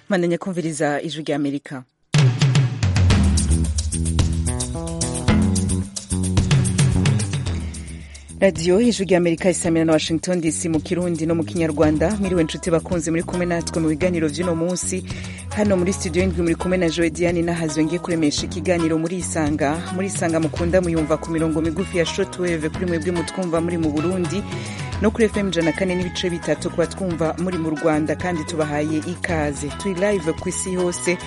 mwananya kumviriza ijwi rya amerika radiyo ijwi rya amerika isamira na washington dc mu kirundi no mu kinyarwanda mwiriwe inshuti bakunze muri kumwe natwe mu biganiro by'uno munsi hano muri studio y'indwi muri kumwe na joe diane n'ahazwe ngiye kuremesha ikiganiro muri isanga muri isanga mukunda muyumva ku mirongo migufi ya shotweve kuri mwebwe mutwumva muri mu burundi no kuri fm ijana kane n'ibice bitatu kuba twumva muri mu rwanda kandi tubahaye ikaze turi live ku isi hose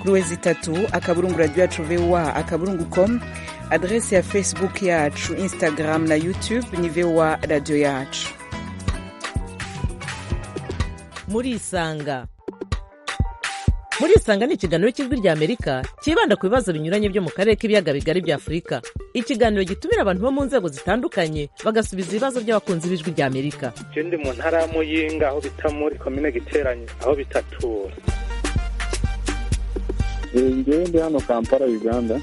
kuri wezi itatu akaburungu radiyo yacu voa akaburungu com adrese ya facebook yacu instagram na youtube ni voa radiyo yacu murisanga murisanga ni ikiganiro cy'ijwi rya amerika cyibanda ku bibazo binyuranye byo mu karere k'ibiyaga bigari bya afurika ikiganiro gitumira abantu bo mu nzego zitandukanye bagasubiza ibibazo by'abakunzi b'ijwi rya amerika ndi mu ntara ya muyinga aho bita muri komine giteranye aho bita tura ndi hano kampala uganda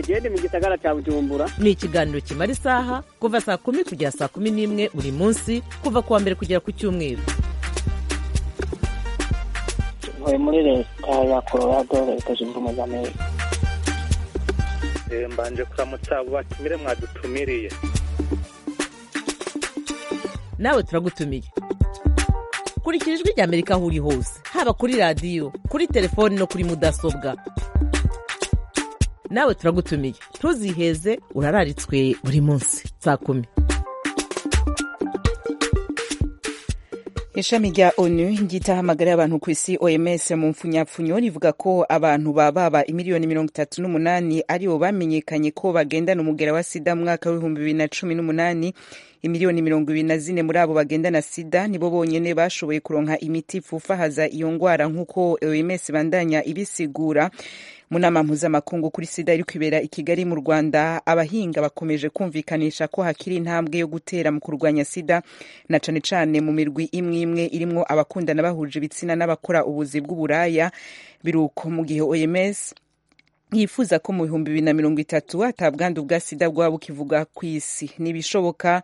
genda mu gisagara cya bujumbura ni ikiganiro kimara isaha kuva saa kumi kugera saa kumi n'imwe buri munsi kuva ku wa mbere kugera ku cyumweru ntuye muri leta ya colorado leta zunze ubumwe za amerika mbanje kuramutsa abo batumire mwadutumiriye nawe turagutumiye kurikira ijwi rya amerika aho uri hose haba kuri radiyo kuri telefoni no kuri mudasobwa nawe turagutumiye ntuziheze urararitswe buri munsi saa kumi ishami rya onu ry'itahamagara y'abantu ku isi oms mu mfunyapfunyo rivuga ko abantu bababa imiliyoni mirongo itatu n'umunani aribo bamenyekanye ko bagendana umugera wa sida mu mwaka w'ibihumbi bibiri na cumi n'umunani imiliyoni mirongo ibiri na zine muri abo bagendana sida nibo bonyine bashoboye kuronka imiti ifufahaza iyo ngwara nk'uko oms bandanya ibisigura mu nama mpuzamakungu kuri sida iri kwibera i kigali mu rwanda abahinga bakomeje kumvikanisha ko hakiri intambwe yo gutera mu kurwanya sida na cane cane mu mirwi imwe imwe irimwo abakundana bahuje ibitsina n'abakora ubuzi bw'uburaya biruko mu gihe oms yifuza ko mu bihumbi bibiri na mirongo itatu atabwandu bwa sida bwaba bukivuga ku isi ntibishoboka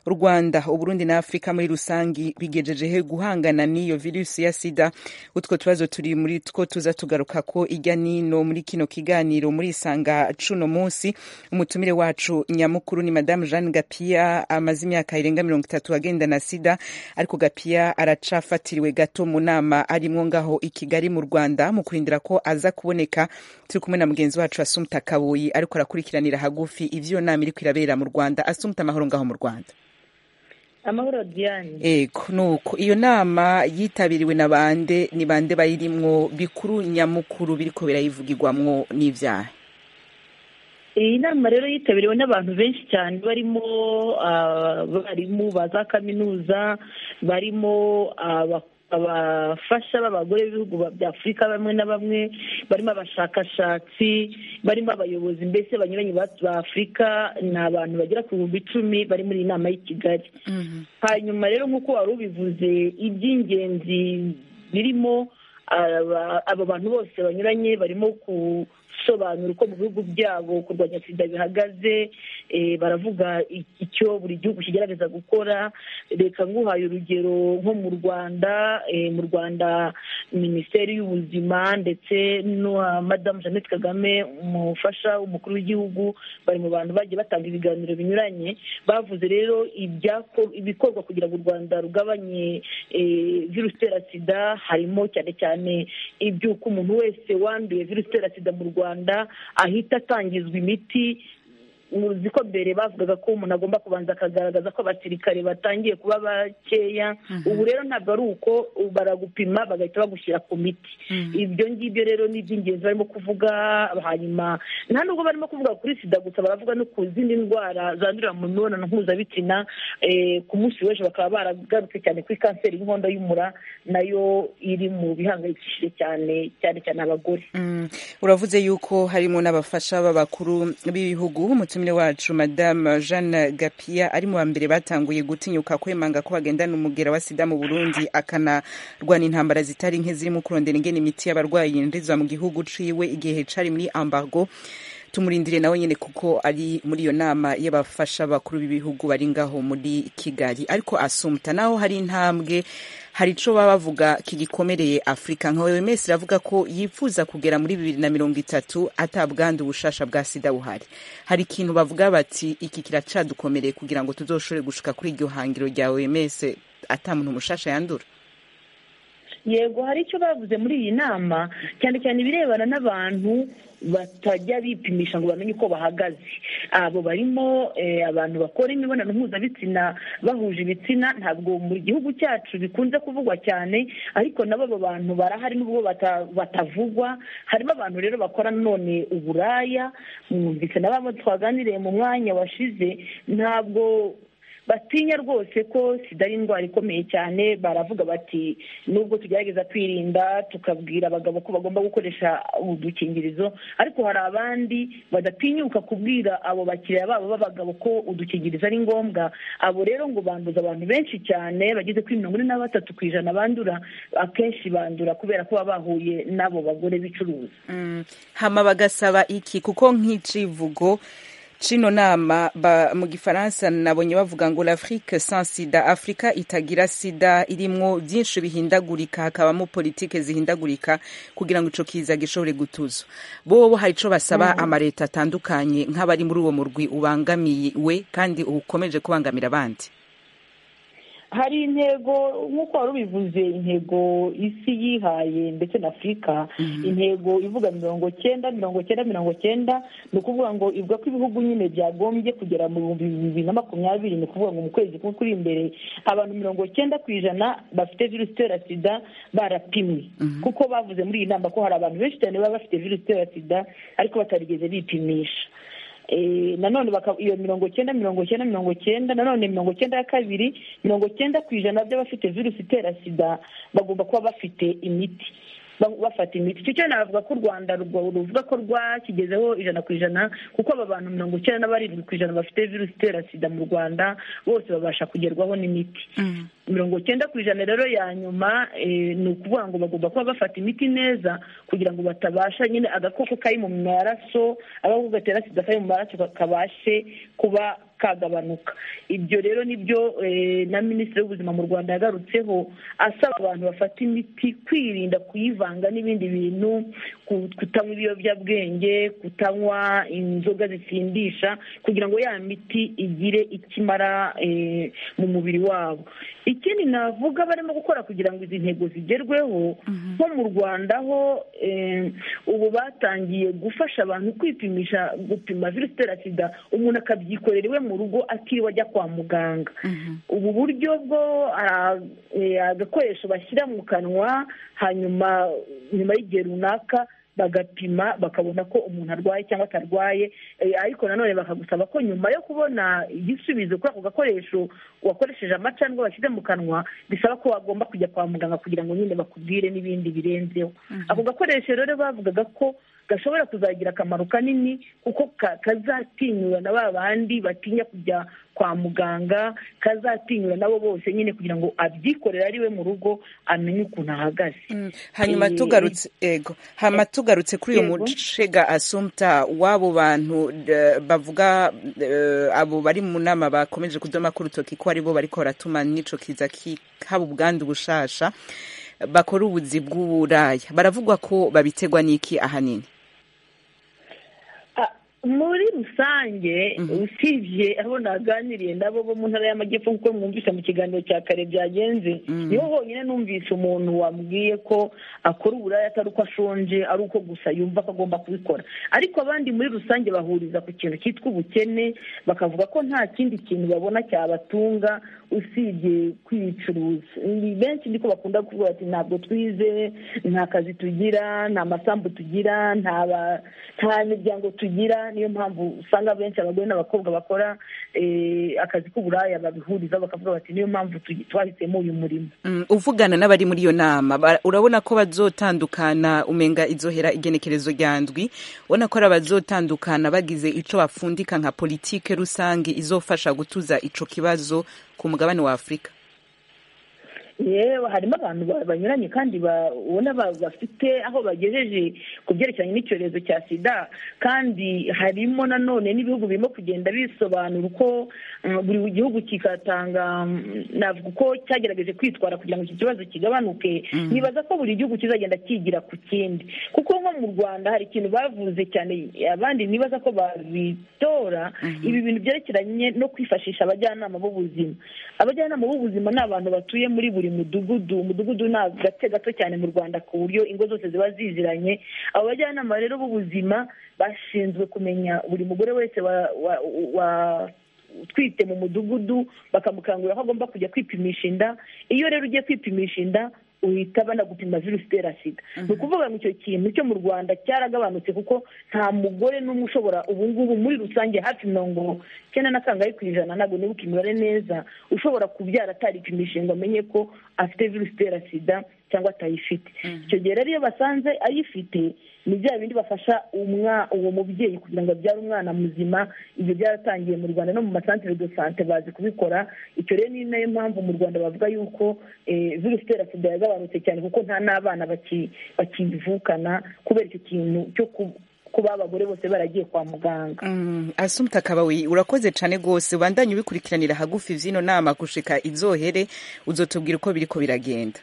rwanda uburundi na afurika muri rusange bigejejehe guhangana n'iyo virusi ya sida utwo tubazo turi muri two tuza tugaruka ko ijya nino muri kino kiganiro muri isanga cuno munsi umutumire wacu nyamukuru ni madamu jeanne gapia amaze imyaka irenga mirongo itatu agenda na sida ariko gapia aracafatiriwe gato mu nama arimwo ngaho i kigali mu rwanda mu kurindira ko aza kuboneka turi kumwe na mugenzi wacu asumta kabuyi ariko arakurikiranira hagufi ivyo nama iriko irabera mu rwanda asumta amahoro ngaho mu rwanda amahoro diane ego nuko iyo nama yitabiriwe na bande ni bande bayirimwo bikuru nyamukuru biriko birayivugirwamwo n'ivyaha iyi nama rero yitabiriwe n'abantu benshi cyane barimo abarimu ba za kaminuza barimo abafasha b'abagore b'ibihugu bya afurika bamwe na bamwe barimo abashakashatsi barimo abayobozi mbese banyuranye ba afurika ni abantu bagera ku bihumbi icumi bari muri iyi nama y'i kigali hanyuma rero nk'uko wari ubivuze iby'ingenzi birimo abo bantu bose banyuranye barimo ku gusobanura uko mu bihugu byabo kurwanya sida bihagaze baravuga icyo buri gihugu kigerageza gukora reka nguhaye urugero nko mu rwanda mu rwanda minisiteri y'ubuzima ndetse na madamu jeannette kagame umufasha umukuru w'igihugu bari mu bantu bagiye batanga ibiganiro binyuranye bavuze rero ibikorwa kugira ngo u rwanda rugabanye virusi itera sida harimo cyane cyane iby'uko umuntu wese wanduye virusi itera sida mu rwanda rwanda ahita atangizwa imiti muzi ko mbere bavugaga ko umuntu agomba kubanza akagaragaza ko abasirikare batangiye kuba bakeya ubu rero ntabwo ari uko baragupima bagahita bagushyira ku miti ibyo ngibyo rero ni iby'ingenzi barimo kuvuga hanyuma nta nubwo barimo kuvuga kuri sida gusa baravuga no ku zindi ndwara zandurira mu mibonano mpuzabitsina ku munsi w'ejo bakaba baragarutse cyane kuri kanseri y'inkondo y'umura nayo iri mu bihangayikishije cyane cyane cyane abagore uravuze yuko harimo n'abafasha b'abakuru b'ibihugu umutumire wacu madamu jeanne gapia ari mu ba mbere batanguye gutinyuka kwemanga ko bagendana umugera wa sida mu burundi akanarwana intambara zitari nke zirimo kurondera ingena imiti y'abarwayi yinjizwa mu gihugu ciwe igihe cari muri ambargo tumurindire nawe nyine kuko ari muri iyo nama y'abafasha bakuru b'ibihugu bari ngaho muri kigali ariko asumta naho hari intambwe hari ico baba bavuga kigikomereye afurika nka oms iravuga ko yifuza kugera muri bibiri na mirongo itatu atabwandu ubushasha bwa sida buhari hari ikintu bavuga bati iki kiracadukomereye kugira ngo tuzoshobore gushika kuri iryo hangiro rya oms ata muntu umushasha yandura yego hari icyo bavuze muri iyi nama cyane cyane ibirebana n'abantu batajya bipimisha ngo bamenye uko bahagaze abo barimo abantu bakora imibonano mpuzabitsina bahuje ibitsina ntabwo mu gihugu cyacu bikunze kuvugwa cyane ariko nabo abo bantu barahari n'ubwo batavugwa harimo abantu rero bakora none uburaya mwumvise n'abamo twaganiriye mu mwanya washize ntabwo batinya rwose ko sida ari indwara ikomeye cyane baravuga bati nubwo tugerageza kwirinda tukabwira abagabo ko bagomba gukoresha udukingirizo ariko hari abandi badatinyuka kubwira abo bakiriya babo b'abagabo ko udukingirizo ari ngombwa abo rero ngo banduza abantu benshi cyane bageze kuri mirongo ine na batatu ku ijana bandura akenshi bandura kubera ko baba bahuye n'abo bagore bicuruza hama bagasaba iki kuko nk'icivugo cino nama ba, mu gifaransa nabonye bavuga ngo l'afrique sans sida afurika itagira sida irimwo byinshi bihindagurika hakabamo politike zihindagurika kugira ngo ico kiza gishobore gutuza bobo hari ico basaba mm. amareta atandukanye nk'abari muri uwo murwi ubangamiwe kandi ukomeje kubangamira abandi hari intego nk'uko wari ubivuze intego isi yihaye ndetse na afurika intego ivuga mirongo cyenda mirongo cyenda mirongo cyenda ni ukuvuga ngo ivuga ko ibihugu nyine byagombye kugera mu bihumbi bibiri na makumyabiri ni ukuvuga ngo mu kwezi kumwe kuri imbere abantu mirongo cyenda ku ijana bafite virusi itera sida barapimwe kuko bavuze muri iyi nama ko hari abantu benshi cyane baba bafite virusi itera sida ariko batarigeze bipimisha nanone iyo mirongo icyenda mirongo icyenda mirongo icyenda nanone mirongo icyenda ya kabiri mirongo icyenda ku ijana by'abafite virusi itera sida bagomba kuba bafite imiti bafata imiti icyo cyane navuga ko u rwanda ruvuga ko rwakigezeho ijana ku ijana kuko aba bantu mirongo icyenda na barindwi ku ijana bafite virusi itera sida mu rwanda bose babasha kugerwaho n'imiti mirongo icyenda ku ijana rero ya nyuma ni ukuvuga ngo bagomba kuba bafata imiti neza kugira ngo batabasha nyine agakoko kari mu maraso agakoko gatera sida kari mu maraso kabashe kuba kagabanuka ibyo rero nibyo na minisitiri w'ubuzima mu rwanda yagarutseho asaba abantu bafata imiti kwirinda kuyivanga n'ibindi bintu kutanywa ibiyobyabwenge kutanywa inzoga zisindisha kugira ngo ya miti igire ikimara mu mubiri wabo ikindi navuga barimo gukora kugira ngo izi ntego zigerweho nko mu rwanda ho ubu batangiye gufasha abantu kwipimisha gupima virusi itera sida umuntu akabyikorera iwe mu rugo atiriwe ajya kwa muganga ubu buryo bwo agakoresho bashyira mu kanwa hanyuma nyuma y'igihe runaka bagapima bakabona ko umuntu arwaye cyangwa atarwaye ariko nanone bakagusaba ko nyuma yo kubona igisubizo kuri ako gakoresho wakoresheje amacandwe washyize mu kanwa bisaba ko wagomba kujya kwa muganga kugira ngo nyine bakubwire n'ibindi birenzeho ako gakoresho rero bavugaga ko gashobora kuzagira akamaro kanini kuko kazatinyura na ba bandi batinya kujya kwa muganga kazatinyura nabo bose nyine kugira ngo abyikorere ari we mu rugo amenye ukuntu ahagaze hanyuma tugarutse ego hanyuma tugarutse kuri uyu mucega asumta w'abo bantu bavuga abo bari mu nama bakomeje kudoma ko urutoki ko aribo bari ko baratuma n'ico kiza haba ubwandu bushasha bakora ubuzi bw'uburaya baravugwa ko babitegwa n'iki ahanini muri rusange usibye abo naganiriye nabo bo mu ntara y'amajyepfo kuko mwumvise mu kiganiro cya kare byagenze niho honyine numvise umuntu wambwiye ko akora uburaya atari uko ashonje ari uko gusa yumva ko agomba kubikora ariko abandi muri rusange bahuriza ku kintu cyitwa ubukene bakavuga ko nta kindi kintu babona cyabatunga usibye kwicuruza ni benshi niko bakunda kuvuga ati ntabwo twize nta kazi tugira nta masambu tugira nta miryango tugira niyo mpamvu usanga benshi abagore n'abakobwa bakora akazi k'uburaya babihuriza bakavuga bati niyo mpamvu twahisemo uyu murimo uvugana n'abari muri iyo nama urabona ko bazotandukana umenga izohera igenekerezo rya ndwi ubona ko ari abazotandukana bagize icyo bapfundika nka politike rusange izofasha gutuza icyo kibazo ku mugabane wa afurika yewe harimo abantu ba- banyuranye kandi ba- ubona ba- bafite aho bagejeje ku byerekeranye n'icyorezo cya sida kandi harimo nanone n'ibihugu birimo kugenda bisobanura uko mm, buri gihugu kikatanga mm, navuga uko cyagerageje kwitwara kugira ngo iki kibazo kigabanuke nibaza ko buri gihugu kizagenda kigira ku kindi kuko nko mu rwanda hari ikintu bavuze cyane abandi nibaza ko babitora ibi bintu byerekeranye no kwifashisha abajyanama b'ubuzima abajyanama b'ubuzima ni abantu batuye muri buri mudugudu umudugudu ni agace gato cyane mu rwanda ku buryo ingo zose ziba ziziranye abo bajyanama rero b'ubuzima bashinzwe kumenya buri mugore wese wa- wa- wa- utwite mu mudugudu bakamukangurira aho agomba kujya kwipimisha inda iyo rero ugiye kwipimisha inda uhita banagupima virusi itera sida ni ukuvuga ngo icyo kintu cyo mu rwanda cyaragabanutse kuko nta mugore n'umwe ushobora ubu ngubu muri rusange hafi mirongo icyenda na kangahe ku ijana ntabwo nibuka imibare neza ushobora kubyara ataripimisha ngo amenye ko afite virusi itera sida cyangwa atayifite icyo gihe rero iyo basanze ayifite ni bya bindi bafasha umwa uwo mubyeyi kugira ngo abyare umwana muzima ibyo byaratangiye mu rwanda no mu masantere de sante bazi kubikora icyo rero ni nayo mpamvu mu rwanda bavuga yuko eh, virusi itera sida yagabanutse cyane kuko nta n'abana baki- bakivukana kubera icyo kintu cyo ku- kuba abagore bose baragiye kwa muganga Mm, asumta kabawi urakoze cyane rwose ubandanye ubikurikiranira hagufi zino nama gushika izohere uzotubwira uko biriko biragenda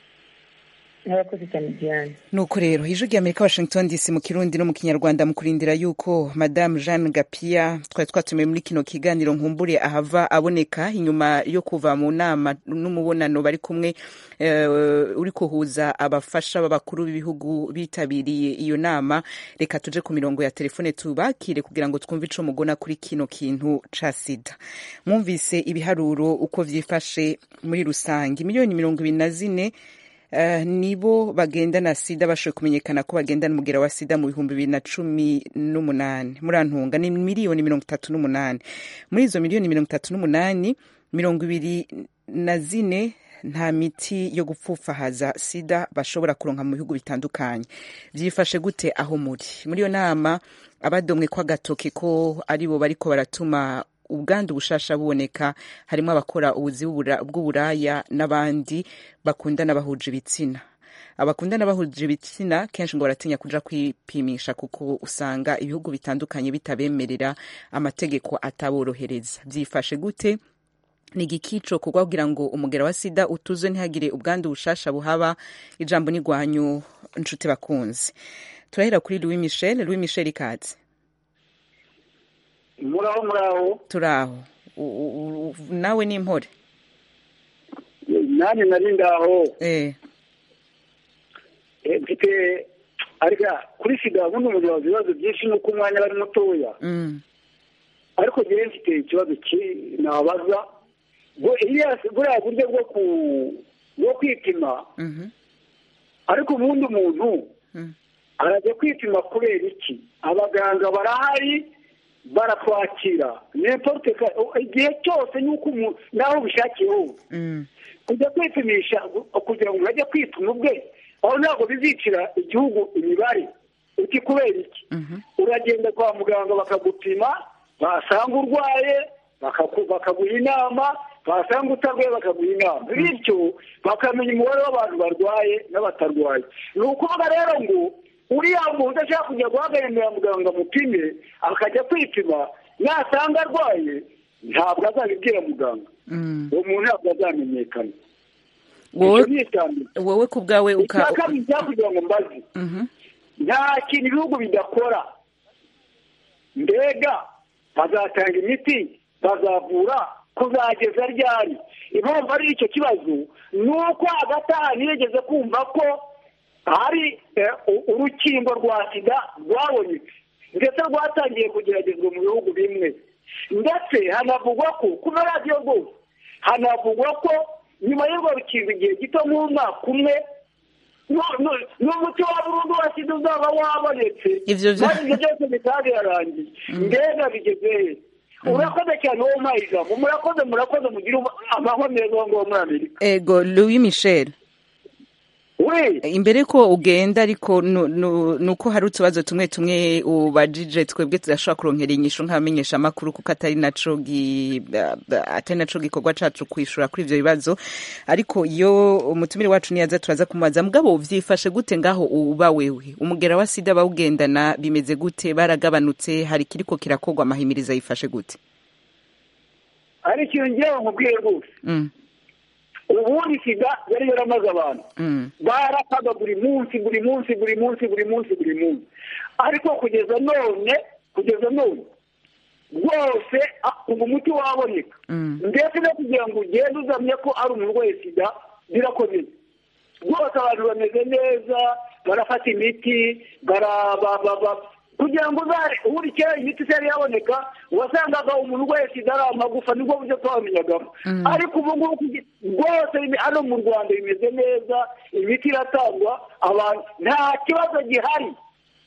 n'abakozi cyane diane nuko rero ijwi ry'amerika washington dc mu kirundi no mu kinyarwanda mu kurindira yuko madamu jeanne gapia twari twatumiwe muri kino kiganiro nkumbure ahava aboneka inyuma yo kuva mu nama n'umubonano bari kumwe eh, uri kuhuza abafasha b'abakuru b'ibihugu bitabiriye iyo nama reka tuje ku mirongo ya telefone tubakire kugira ngo twumve ico mugona kuri kino kintu ca sida mwumvise ibiharuro uko vyifashe muri rusange miliyoni mirongo ibiri na zine Eh, nibo bagenda na sida bashoboye kumenyekana ko bagenda n'umugera wa sida mu bihumbi bibiri na cumi n'umunani murantunga ni miliyoni mirongo itatu n'umunani muri izo miliyoni mirongo itatu n'umunani mirongo ibiri na zine nta miti yo gupfufahaza sida bashobora kuronka mu bihugu bitandukanye byifashe gute aho muri muri iyo nama abadomwe ko agatoke ko aribo bariko baratuma ubwandu bushasha buboneka harimo abakora ubuzi bw'ubura- bw'uburaya n'abandi bakundana bahuje ibitsina abakundana bahuje ibitsina kenshi ngo baratinya kuja kwipimisha kuko usanga ibihugu bitandukanye bitabemerera amategeko ataborohereza byifashe gute ni igikico kuko kugira ngo umugera wa sida utuze ntihagire ubwandu bushasha buhaba ijambo n'igwanyu nshuti bakunzi turahera kuri louis michel louis michel ikatse muraho muraho turaho U- u- u- u- nawe ni impore nanjye nari ngaho eh Eh, mfite arya kuri sida bundi umubiri wawe ibibazo byinshi ni uko umwanya aba ari mutoya mm, ariko njyewe mfite ikibazo ki nabaza bu- iya- buriya buryo bwo ku bwo kwipima mhm, ariko ubundi umuntu mm. arajya kwipima kubera iki abaganga barahari barakwakira nimporte ka- o- igihe cyose n'uko umuntu naho ubishakiye hose mm, kujya kwipimisha gu- kugira ngo ajye kwituma ubwe aho ntabwo bizicira igihugu imibare uti kubera iki mhm, uragenda kwa muganga bakagupima basanga urwaye bakaku- bakaguha inama basanga utarwaye bakaguha inama bityo bakamenya umubare w'abantu barwaye n'abatarwaye ni ukuvuga rero ngo uriya muntu udashaka kujya guhagararira muganga amupime akajya kwipima nasanga arwaye ntabwo azabibwira muganga mm. uwo muntu ntabwo azamenyekana wowe Icyo ni icya wowe ku bwawe uka mbere icya kabiri cyakugira ngo mbaze Mhm, nta kintu ibihugu bidakora mbega bazatanga imiti bazavura kuzageza ryari impamvu ari icyo kibazo ni uko hagati aha ntiyigeze kumva ko hari eh, u- urukingo rwa sida rwabonetse ndetse rwatangiye kugeragezwa mu bihugu bimwe ndetse hanavugwa ko kuri radiyo rwose hanavugwa ko nyuma y'urwo rukingo igihe gito nk'umwaka umwe nu- nu- n'umuti wa burundu wa sida uzaba wabonetse Ivyo vyo- maze ibyo byose bikaba birarangiye mbega bigeze he urakoze cyane wowe umpaye ijambo murakoze murakoze mugire amahwa meza aho ngaho muri amerika ego louis michel we imbere ko ugenda ariko nu- nu- nuko hari utubazo tumwe tumwe ubajije twebwe tudashobora kurongera inyishu nk'abamenyesha amakuru kuko atari naco gi- ba- ba- atari naco gikorwa cacu kwishura kuri ivyo bibazo ariko iyo umutumire wacu niyaza turaza kumubaza mugabo vyifashe gute ngaho uba wewe umugera wa sida bawugendana bimeze gute baragabanutse hari kiriko kirakorwa amahimiriza yifashe gute hari ikintu ngewe nkubwiye rwose mm. ubundi sida yari yaramaze abantu Mm. barapfaga buri munsi buri munsi buri munsi buri munsi buri munsi ariko kugeza none kugeza none rwose a- ubu umuti waboneka Mm. ndetse no kugira ngo ugende uzamye ko ari umurwayi sida birakomeye rwose abantu bameze neza barafata imiti bara- ba- ba- ba- kugira ngo uzare ubundi kera imiti itari yaboneka wasangaga umuntu urwaye sida ari amagufa nibwo buryo twamenyagamo ariko ubu ngubu kugi- rwose bime- hano mu rwanda bimeze neza imiti iratangwa abantu nta kibazo gihari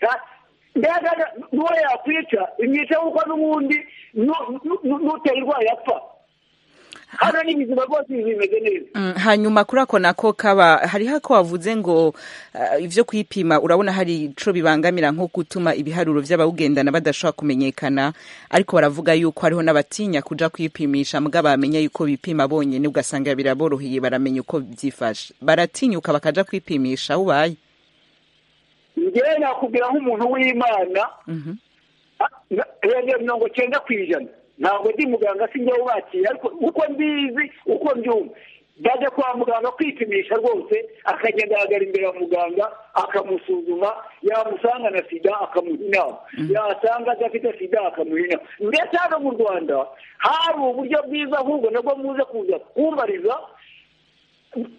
Nta- mbega n'uwo yakwica imyica kuko n'ubundi nu- nu- nu- n'uteye irwaye apfa hano n'ibizima rwose bimeze neza Mm, hanyuma kuri ako nako kaba hariho ako wavuze ngo uh, ivyo kwipima urabona hari ico bibangamira nko gutuma ibiharuro vy'abawugendana badashobora kumenyekana ariko baravuga yuko hariho n'abatinya kuja kwipimisha mbwa bamenya yuko bipima bonyene ugasanga biraboroheye baramenya uko vyifashe baratinyuka bakaja kwipimisha aho ubaye njyewe nakubwira nk'umuntu w'imana yajya mirongo cyenda ku ijana ntabwo ndi muganga si njyewe ubakira ariko uko mbizi uko mbyumva bajya kwa muganga kwipimisha rwose akagenda ahagarara imbere ya muganga akamusuzuma yamusanga na sida akamuha inama yasanga adafite sida akamuha inama ndetse hano mu rwanda hari uburyo bwiza ahubwo nabwo muze kuza kubariza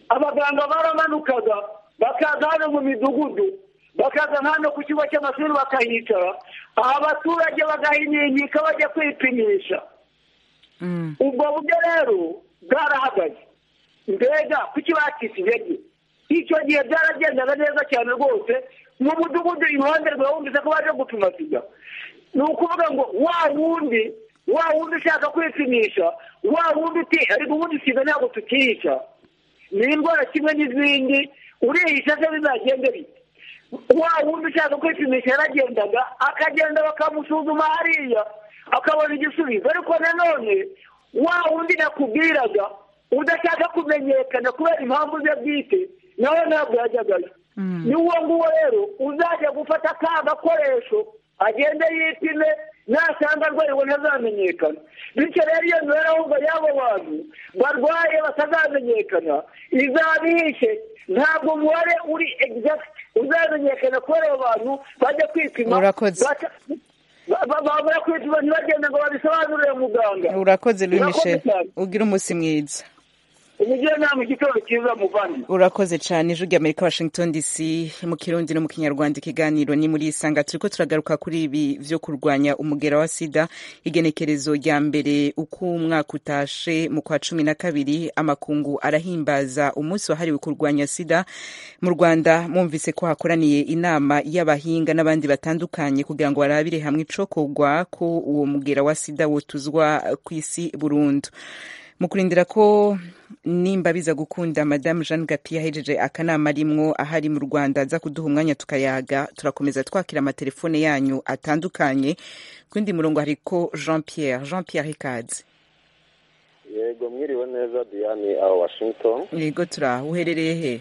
abaganga baramanukaga bakaza hano mu midugudu bakaza hano ku kigo cy'amashuri bakahicara abaturage bagahinyinyika bajya kwipimisha mm. ubwo buryo rero bwarahagaze mbega kuki bakisi intege icyo gihe byaragendaga neza cyane rwose mu mudugudu iruhande rwawe wumvise ko baje gupima sida ni ukuvuga ngo wa wundi wa wundi ushaka kwipimisha wa wundi uti ariko ubundi sida ntabwo tukiyica ni indwara kimwe n'izindi urihisha se bizagende bite wa wundi ushaka kwipimisha yaragendaga akagenda bakamusuzuma hariya akabona igisubizo ariko nanone wa wundi nakubwiraga udashaka kumenyekana kubera impamvu ze bwite nawe ntabwo yajyagayo ni uwo nguwo rero uzajya gufata ka gakoresho agende yipime nasanga arwaye ngo ntazamenyekana bityo rero iyo mibare ahubwo y'abo bantu barwaye batazamenyekana izaba ihishe ntabwo umubare uri exact uzamenyekana kubera abo bantu bajya kwipima Urakoze. bata- ba- ba- babura kwipima ntibagende ngo babisobanurire muganga urakoze Louis Urakoze Michel cyane. ugira umunsi mwiza umujyanama igitoro cyiza muvandimwe urakoze cyane ijwi ry'amerika washington dc mu kirundi no mu kinyarwanda ikiganiro ni muri isanga turiko turagaruka kuri ibi vyo kurwanya umugera wa sida igenekerezo rya mbere uko umwaka utashe mu kwa cumi na kabiri amakungu arahimbaza umunsi wahariwe kurwanya sida mu rwanda mwumvise ko hakoraniye inama y'abahinga n'abandi batandukanye kugira ngo barabire hamwe icokorwa ko uwo mugera wa sida wotuzwa kw'isi burundu mu kurindira ko nimba biza gukunda madamu jeanne gapi yahejeje akanama arimwo ahari mu rwanda aza kuduha umwanya tukayaga turakomeza twakira amatelefone yanyu atandukanye ku yindi murongo hariko jean pierre jean pierre ikaze yego mwiriwe neza diane aho washington yego turaho uherereye he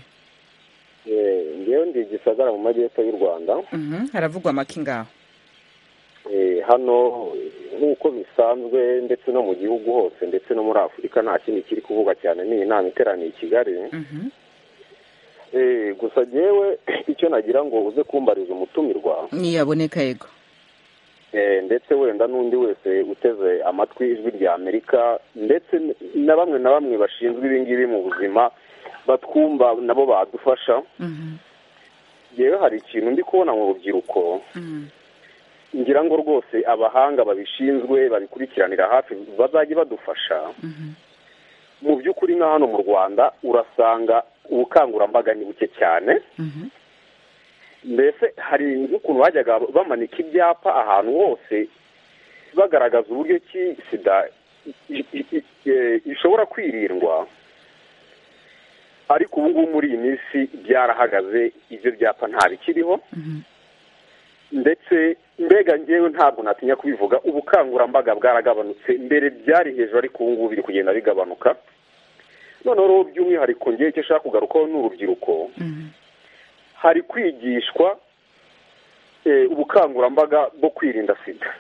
Eh, ngewe ndi gisagara mu majyepfo y'u rwanda Mhm, haravugwa amaki ngaho Eh, hano nk'uko bisanzwe ndetse no mu gihugu hose ndetse no muri afurika nta kindi kiri kuvugwa cyane ni inama iteraniye i kigali Mhm. Eh, gusa ngewe icyo nagira ngo uze kumbariza umutumirwa ntiyaboneka yego Eh, ndetse wenda n'undi wese uteze amatwi ijwi rya amerika ndetse na bamwe na bamwe bashinzwe ibingibi mu buzima batwumva nabo badufasha Mhm, yewe hari ikintu ndi kubona mu rubyiruko mhm. ngira ngo rwose abahanga babishinzwe babikurikiranira hafi bazajya badufasha mu by'ukuri nka hano mu rwanda urasanga ubukangurambaga ni buke cyane Mhm. mbese hari nk'ukuntu bajyaga bamanika ibyapa ahantu hose bagaragaza uburyo ki sida i- i- i- eh, ishobora kwirindwa ariko ubu ngubu muri iyi minsi byarahagaze ibyo byapa ntabikiriho ndetse mbega ngewe ntabwo natinya kubivuga ubukangurambaga bwaragabanutse mbere byari hejuru ariko ubu ngubu biri kugenda bigabanuka noneho rero by'umwihariko ngewe icyo ashaka kugarukaho ni urubyiruko hari kwigishwa ubukangurambaga bwo kwirinda sida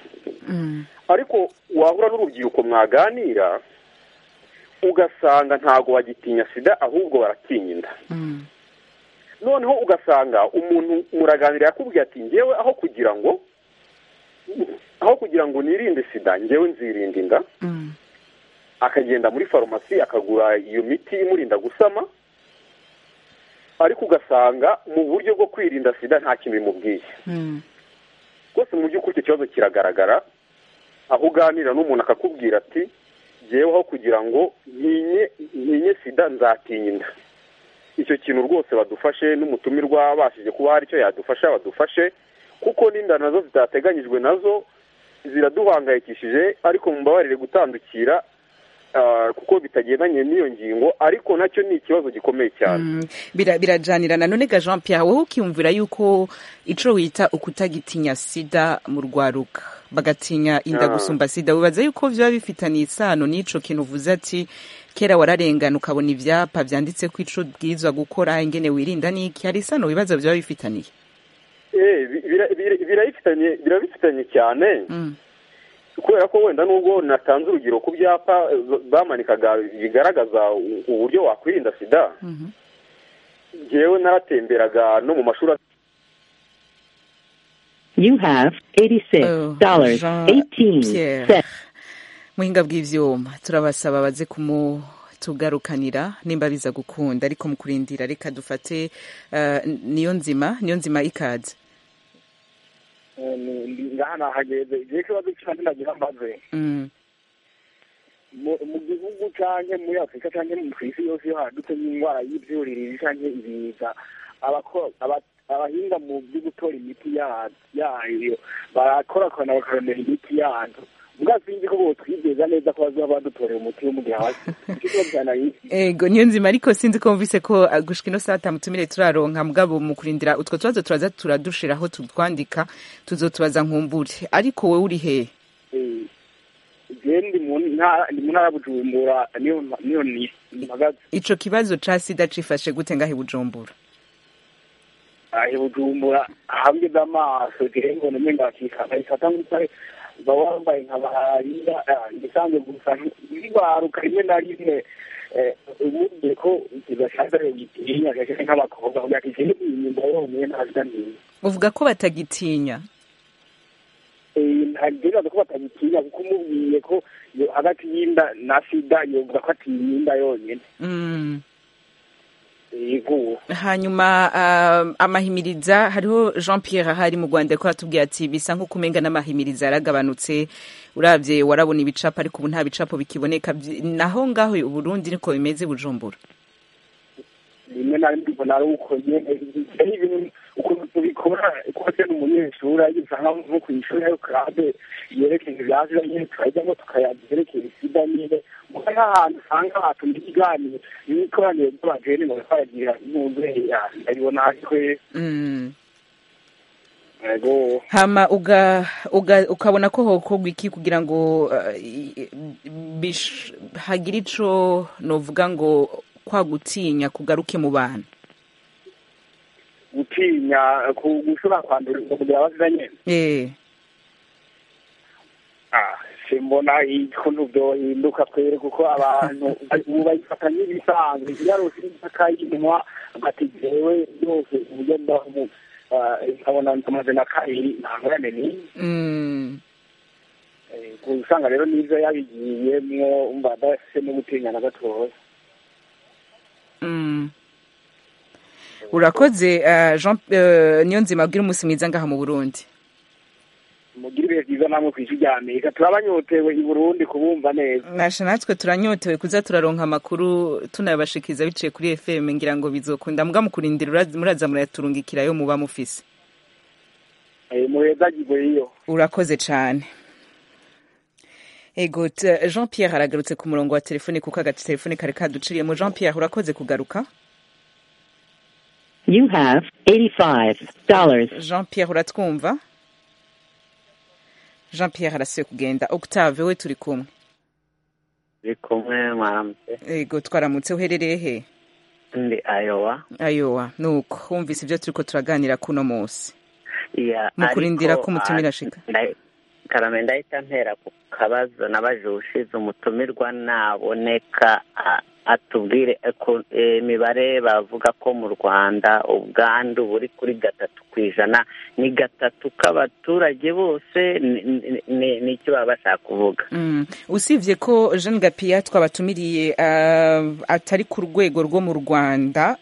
ariko wahura n'urubyiruko mwaganira ugasanga ntabwo bagitinya sida ahubwo baratinya inda noneho ugasanga umuntu muraganira yakubwiye ati ngewe aho kugira ngo aho kugira ngo nirinde sida ngewe nzirinda inda akagenda muri farumasi akagura iyo miti imurinda gusama ariko ugasanga mu buryo bwo kwirinda sida nta kintu bimubwiye rwose mu by'ukuri icyo kibazo kiragaragara aho uganira n'umuntu akakubwira ati ngeweho kugira ngo ntinye sida nzatinya inda icyo kintu rwose badufashe n'umutumirwa wabashije kuba hari icyo yadufasha badufashe kuko n'inda nazo zitateganyijwe nazo ziraduhangayikishije ariko mubabarire gutandukira kuko bitagendanye n'iyo ngingo ariko nacyo ni ikibazo gikomeye cyane birajyanirana none ga jean Pierre wowe ukiyumvira yuko icyo wita ukutagitinya sida mu rwaruka bagatinya inda gusumba sida wibaza yuko biba bifitanye isano n'icyo kintu uvuze ati kera wararengana ukabona ibyapa byanditse ko icyo bwiza gukora ingene wirinda n'iki hari isano wibaza biba bifitaniye birabifitanye cyane kubera ko wenda nubwo natanze urugero ku byapa bamanikaga bigaragaza uburyo wakwirinda sida ngewe naratemberaga no mu mashuri you have eighty six dollars eighteen muhinga bw'ibyuma turabasaba baze kumu tugarukanira nimba biza gukunda ariko mu kurindira reka dufate niyo nzima niyo nzima ikaze ngaha nahageze igihe kibazo cyane nagira mbaze mu gihugu cyane muri afurika cyane ku isi yose iyo hadutse n'indwara y'ibyuririzi cyane ibiza abahinga mu byo gutora imiti yayo barakorakorana bakarondera imiti yayo ubwasinzi ko twizeza neza ko bazaba badutorera umuti wo mu gihe hasi ego niyo nzima ariko sinzi ko mvise ko gushika ino saa tanu tumire turaronka mugabo mu kurindira utwo tubazo turaza turadushiraho tutwandika tuzotubaza nkumbure ariko wowe uri hehe ndi mu ntara ya bujumbura niyo mpagaze ico kibazo ca sida cifashe gute ngahe bujumbura ahe bujumbura ahangeze amaso gihe ngo nomenga bakikana ifata nk'utare baba bambaye nka bahariya igisanzwe gusa ntibaruka rimwe na rimwe ubundi ko kidashaje gitinya gashaka nk'abakobwa kugira ngo ikindi inyumba yonyine ntazi neza uvuga ko batagitinya ntagerageza ko batagitinya kuko umubwiye ko hagati y'inda na sida yumva ko atinya inda yonyine hanyuma amahimiriza hariho jean Pierre ahari mu rwanda ko hatubwira ati bisa nk'uko umenya n'amahimiriza yaragabanutse urabye warabona ibicapo ariko ubu nta bicapo bikiboneka naho ngaho uburundi niko bimeze bujumbura rimwe na rimwe mbona ari uko ari ibintu ukuntu tubikora kose ni umunyeshuri ageze ahantu nko ku ishuri ariko kandi yerekeye ibyaje nyine tukajyamo tukayabyerekeye sida nyine kuko nk'ahantu usanga hatuma ikiganiro n'ikoraniro ry'abageni ngo twagira n'ubuzeyi aribona ariko hama ukabona ko hokorwa iki kugira ngo hagire ico novuga ngo kwa gutinya kugaruke mu bantu gutinya gushobora kwandurirwa kugira abazira nyine simbona ukuntu byohinduka twere kuko abantu ubu bayifata nk'ibisanzwe yarose imipaka y'inwa ati jewe yose uburyo ndaho nkabona amaze na kabiri ntangurane ni usanga rero n'ibyo yabigiyemwo umva adafite no gutinya na gatoya urakoze jean niyo nzima abwira umunsi mwiza ngaha mu burundi mugire ibihe byiza namwe ku isi rya amerika turabanyotewe i burundi kubumva neza nasha natwe turanyotewe kuza turaronka amakuru tunabashikiza biciye kuri fm ngira ngo bizokunda mbwa mu kurindira muraza murayaturungikira yo muba mufise muheza gigoyiyo urakoze cyane ego jean pierre aragarutse ku murongo wa telefone kuko agatelefone kari kaduciriyemo jean pierre urakoze kugaruka You have $85. jean pierre uratwumva jean pierre arasuye kugenda octave we turi kumwe turi kumwe mwaramutse yego twaramutse uherereye he ndi ayowa ayowa nuko wumvise ibyo turi ko turaganira kuno munsi mu kurindira ko umutumira ashika karame ndahita ntera ku kabazo nabajije ushize umutumirwa naboneka atubwire imibare bavuga ko mu rwanda ubwandu buri kuri gatatu ku ijana ni gatatu k'abaturage bose ni icyo baba bashaka kuvuga usibye ko jean gapiya twabatumiriye atari ku rwego rwo mu rwanda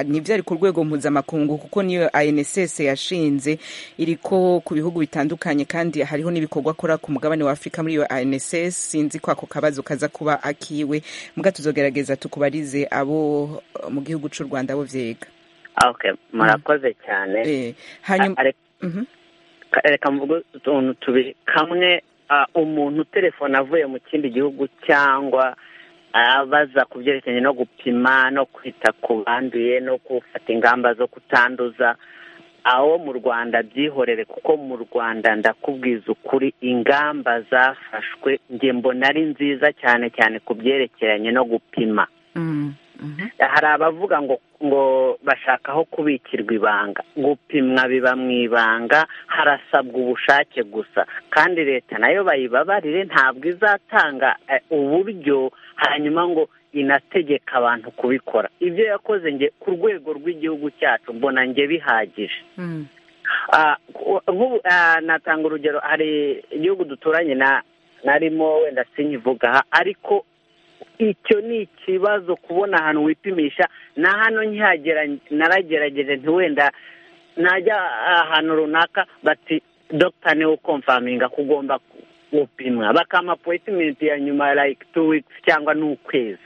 nibyo ari ku rwego mpuzamakungu kuko niyo anss yashinze iri ko ku bihugu bitandukanye kandi hariho n'ibikorwa akora ku mugabane wa afurika muri iyo anss sinzi ko ako kabazo kaza kuba akiwe mbwa tuzogerageza tukubarize abo mu gihugu cy'u rwanda bo byega murakoze cyane reka mvuge utuntu tubiri kamwe umuntu telefone avuye mu kindi gihugu cyangwa abaza ku byerekeranye no gupima no kwita ku banduye no gufata ingamba zo kutanduza aho mu rwanda byihorere kuko mu rwanda ndakubwiza ukuri ingamba zafashwe nge mbona ari nziza cyane cyane ku byerekeranye no gupima hari abavuga ngo ngo bashaka aho kubikirwa ibanga gupimwa biba mu ibanga harasabwa ubushake gusa kandi leta nayo bayibabarire ntabwo izatanga uburyo hanyuma ngo inategeka abantu kubikora ibyo yakoze nge ku rwego rw'igihugu cyacu mbona nge bihagije natanga urugero hari igihugu duturanye narimo wenda sinyivuga ariko icyo ni ikibazo kubona ahantu wipimisha na hano naragerageje ntiwenda najya ahantu runaka bati dogita niwe komfaminga ko ugomba gupimwa bakampa apoyitimenti ya nyuma like two weeks cyangwa n'ukwezi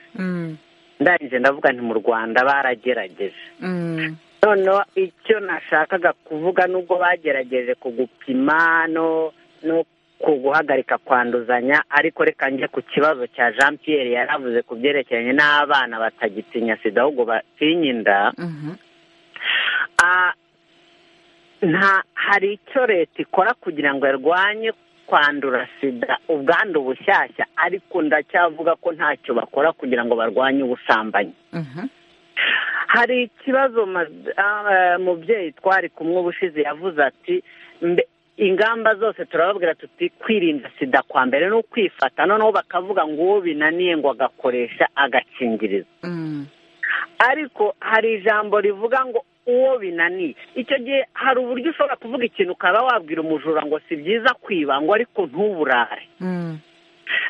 ndangije ndavuga nti mu rwanda baragerageje noneho icyo nashakaga kuvuga nubwo bagerageje kugupima no ku guhagarika kwanduzanya ariko reka njye ku kibazo cya jean Pierre yaravuze ku byerekeranye n'abana batagitinya sida ahubwo batinya inda hari icyo leta ikora kugira ngo irwanye kwandura sida ubwandu bushyashya ariko ndacyavuga ko ntacyo bakora kugira ngo barwanye ubusambanyi hari ikibazo mubyeyi twari kumwe ubushize yavuze ati ingamba zose turababwira tuti kwirinda sida kwa mbere ni ukwifata noneho bakavuga ngo uwo binaniye ngo agakoresha agakingirizo ariko hari ijambo rivuga ngo uwo binaniye icyo gihe hari uburyo ushobora kuvuga ikintu ukaba wabwira umujura ngo si byiza kwiba ngo ariko ntuburare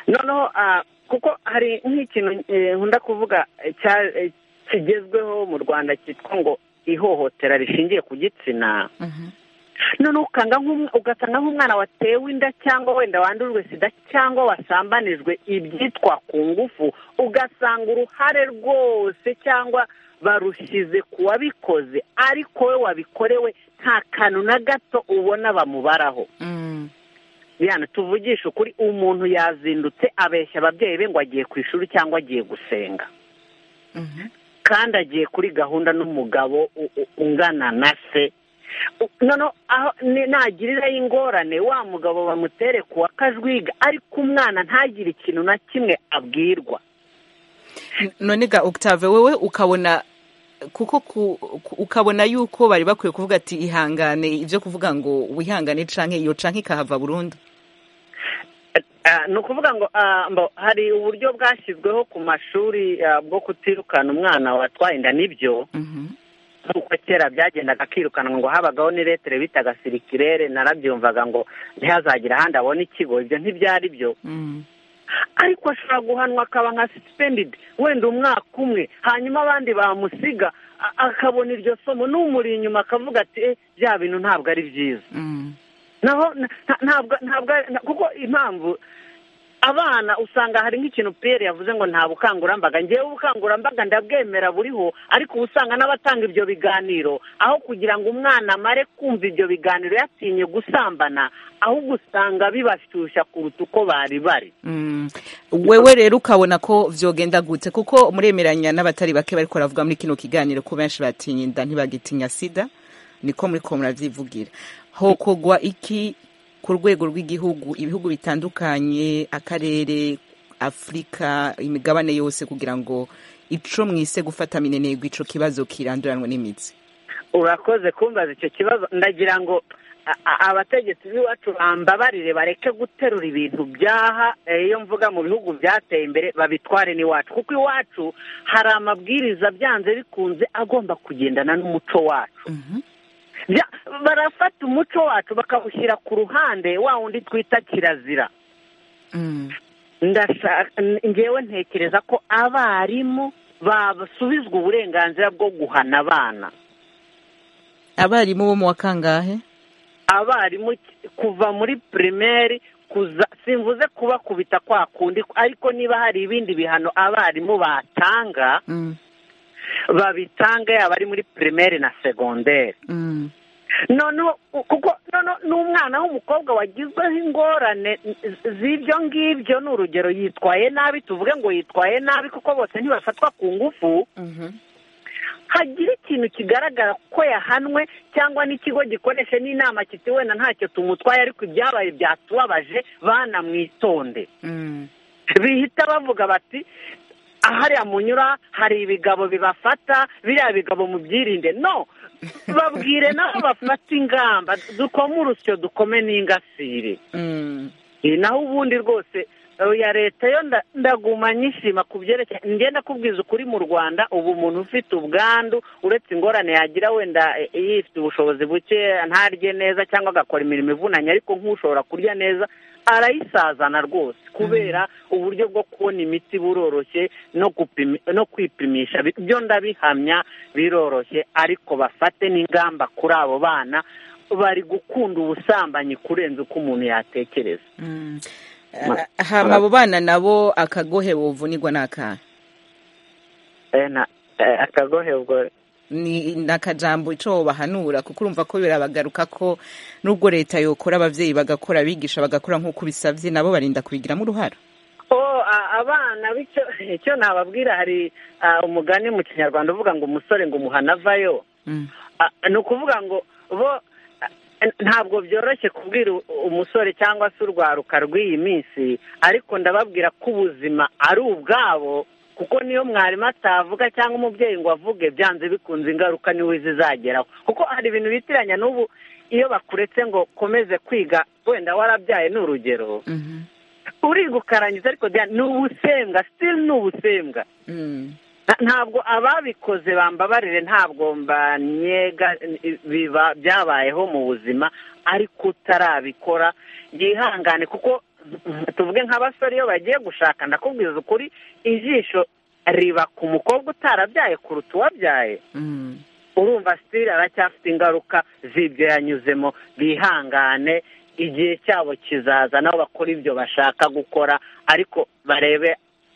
noneho kuko hari nk'ikintu nkunda kuvuga kigezweho mu rwanda cyitwa ngo ihohotera rishingiye ku gitsina noneho ugasanga nk'umwana watewe inda cyangwa wenda wandujwe sida cyangwa wasambanijwe ibyitwa ku ngufu ugasanga uruhare rwose cyangwa barushyize ku wabikoze ariko we wabikorewe nta kantu na gato ubona bamubaraho bihano tuvugisha ukuri umuntu yazindutse abeshya ababyeyi be ngo agiye ku ishuri cyangwa agiye gusenga kandi agiye kuri gahunda n'umugabo ungana na se noneho nagiriraho ingorane wa mugabo bamutere kuwa kajwiga ariko umwana ntagire ikintu na kimwe abwirwa none ga octave wowe ukabona kuko ukabona yuko bari bakwiye kuvuga ati ihangane ibyo kuvuga ngo wihangane canke iyo canke ikahava burundu ni ukuvuga ngo hari uburyo bwashyizweho ku mashuri bwo kutirukana umwana watwaye inda nibyo nk'uko kera byagendaga akirukanwa ngo habagaho n'iretire bitaga sirikirere narabyumvaga ngo ntihazagira ahandi abone ikigo ibyo ntibyari byo ariko ashobora guhanwa akaba nka sipendidi wenda umwaka umwe hanyuma abandi bamusiga akabona iryo somo n'umuri inyuma akavuga ati bya bintu ntabwo ari byiza ntabwo kuko impamvu abana usanga hari nk'ikintu piyeri yavuze ngo nta bukangurambaga ngewe ubukangurambaga ndabwemera buriho ariko uba usanga n'abatanga ibyo biganiro aho kugira ngo umwana amare kumva ibyo biganiro yatinye gusambana ahubwo usanga bibashyushya kuruta uko bari bari wewe rero ukabona ko byogenda gute kuko muremeranya n'abatari bake bari kuvuga muri kino kiganiro ko benshi batinya inda ntibagitinya sida niko muri ko murabyivugira hokogwa iki ku rwego rw'igihugu ibihugu bitandukanye akarere afurika imigabane yose kugira ngo ico mwise gufata minenegwa ico kibazo kiranduranwe n'imitsi urakoze kumbaza icyo kibazo ndagira ngo abategetsi b'iwacu bambabarire bareke guterura ibintu byaha iyo mvuga mu bihugu byateye imbere babitware n'iwacu kuko iwacu hari amabwiriza byanze bikunze agomba kugendana n'umuco wacu barafata umuco wacu bakawushyira ku ruhande wa wundi twita kirazira ngewe ntekereza ko abarimu basubizwa uburenganzira bwo guhana abana abarimu bo mu wa kangahe abarimu kuva muri pirimeri simvuze kubakubita kwa kundi ariko niba hari ibindi bihano abarimu batanga babitanga yaba ari muri pirimeri na segonderi noneho kuko n'umwana w'umukobwa wagizweho ingorane z'ibyo ngibyo ni urugero yitwaye nabi tuvuge ngo yitwaye nabi kuko bose ntibafatwa ku ngufu hagira ikintu kigaragara ko yahanwe cyangwa n'ikigo gikoresha n'inama kiti wenda ntacyo tumutwaye ariko ibyabaye byatubabaje banamwitonde bihita bavuga bati ahariya munyura hari ibigabo bibafata biriya bigabo mu byirinde no babwire naho bafata ingamba dukome urusyo dukome n'ingasire naho ubundi rwose ya leta yo ndaguma nyishima ku byerekeye ngenda kubwiza ukuri mu rwanda ubu umuntu ufite ubwandu uretse ingorane yagira wenda yifite ubushobozi buke ntarye neza cyangwa agakora imirimo ivunanye ariko nk'ushobora kurya neza arayisazana rwose kubera uburyo bwo kubona imiti buroroshye no kwipimisha byo ndabihamya biroroshye ariko bafate n'ingamba kuri abo bana bari gukunda ubusambanyi kurenza uko umuntu yatekereza hama abo bana nabo akagohe buvunirwa ni akahe akagohe ubwo ni akajambo icyo bahanura kuko urumva ko birabagaruka ko nubwo leta yokora ababyeyi bagakora abigisha bagakora nk'uko bisabye nabo barinda kubigiramo uruhara abana icyo nababwira hari umugani mu kinyarwanda uvuga ngo umusore ngo umuhana avayo ni ukuvuga ngo bo ntabwo byoroshye kubwira umusore cyangwa se urwaruka rw'iyi minsi ariko ndababwira ko ubuzima ari ubwabo kuko niyo mwarimu atavuga cyangwa umubyeyi ngo avuge byanze bikunze ingaruka niwe zizageraho kuko hari ibintu bitiranya n'ubu iyo bakuretse ngo ukomeze kwiga wenda warabyaye ni urugero urigukarangiza ariko ni ubusembwa sitiri ni ubusembwa ntabwo ababikoze bambabarire ntabwo mbanyega biba byabayeho mu buzima ariko utarabikora yihangane kuko tuvuge nk'abasore iyo bagiye gushaka ndakubwiza ukuri ijisho riba ku mukobwa utarabyaye kuruta uwabyaye urumva sitiri aracyafite ingaruka z'ibyo yanyuzemo bihangane igihe cyabo kizaza nabo bakora ibyo bashaka gukora ariko barebe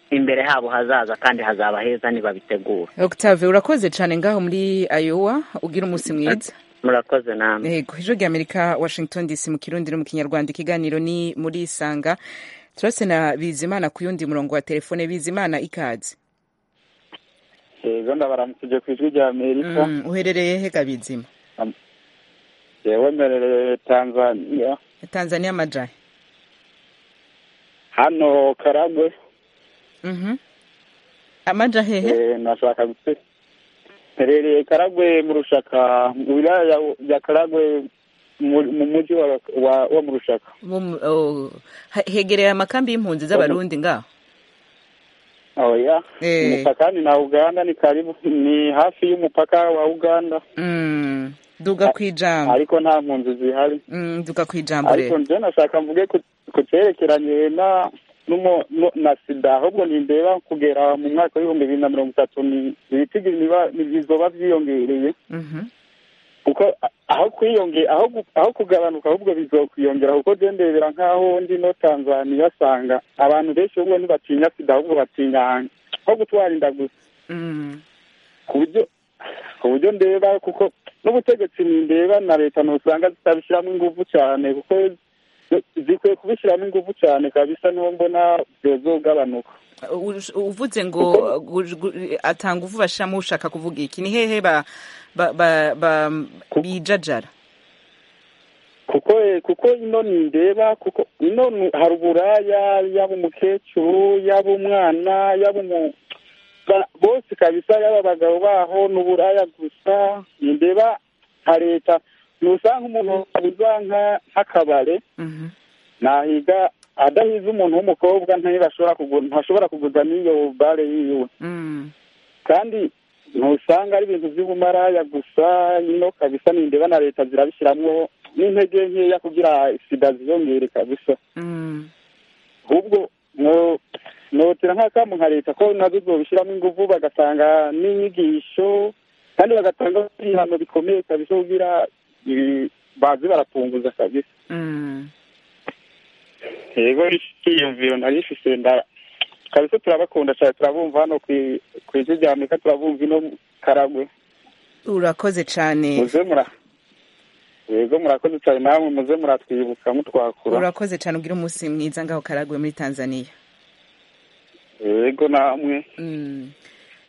imbere habo hazaza kandi hazaba heza nibabitegura octave urakoze cyane ngaho muri ayowa ugira umunsi mwiza murakoze namwe yego ijwi ry'amerika washington dc mu kirundi no mu kinyarwanda ikiganiro ni muri isanga turase na bizimana ku yundi murongo wa telefone bizimana ikaze yego ndabaramukije ku ijwi ry'amerika uherereye hega bizima yewe mberereye tanzania tanzania amajari hano karagwe amaja hehe nashaka mperereye karagwe mu rushaka mu wilaya ya karagwe mu mujyi wo mu rushaka hegereye amakambi y'impunzi z'abarundi ngaho oya umupakani na uganda ni karibu ni hafi y'umupaka wa uganda duga ku ijambo ariko nta mpunzi zihari duga ku ijambo rero ariko njye nashaka mvuge ku cyerekeranye na na sida ahubwo nindeba kugera mu mwaka w'ibihumbi bibiri na mirongo itatu ni ibiti bizoba byiyongereye kuko aho kwiyongera aho kugabanuka ahubwo bizokwiyongera kuko byendebera nk'aho ndi no tanzaniya asanga abantu benshi ahubwo ntibatinya sida ahubwo batinya nko gutwara inda gusa ku buryo ku buryo ndeba kuko n'ubutegetsi ndeba na leta ntusanga zitabishyiramo ingufu cyane kuko zikwiye kubishyiramo ingufu cyane kabisa niho mbona byozogabanuka uvuze ngo atanga uvubashamo ushaka kuvuga iki ni hehe bijajara kuko kuko ino ndeba kuko ino hari uburaya yaba umukecuru yaba umwana yaba umuntu bose kabisa yaba abagabo baho n'uburaya gusa ndeba nka leta ntusanga umuntu uza nk'akabare nahiga adahize umuntu w'umukobwa ntashobora kuguza n'iyo bare yiwe kandi ntusanga ari ibintu by'ubumaraya gusa ino kabisa nindeba na leta zirabishyiramo n'intege nkeya kugira sida ziyongere kabisa ahubwo notera nk'akamu nka leta ko nazo zobishyiramo ingufu bagatanga n'inyigisho kandi bagatanga ibihano bikomeye kabisa kugira bazi barapunguza kabisa yego icyiyumviro nari ifise ndara kabisa turabakunda cyane turabumva hano ku isi rya amerika turabumva ino karagwe urakoze cyane muze mura yego murakoze cyane namwe muze muratwibuka mutwakura urakoze cyane ugira umunsi mwiza ngaho karagwe muri tanzania yego namwe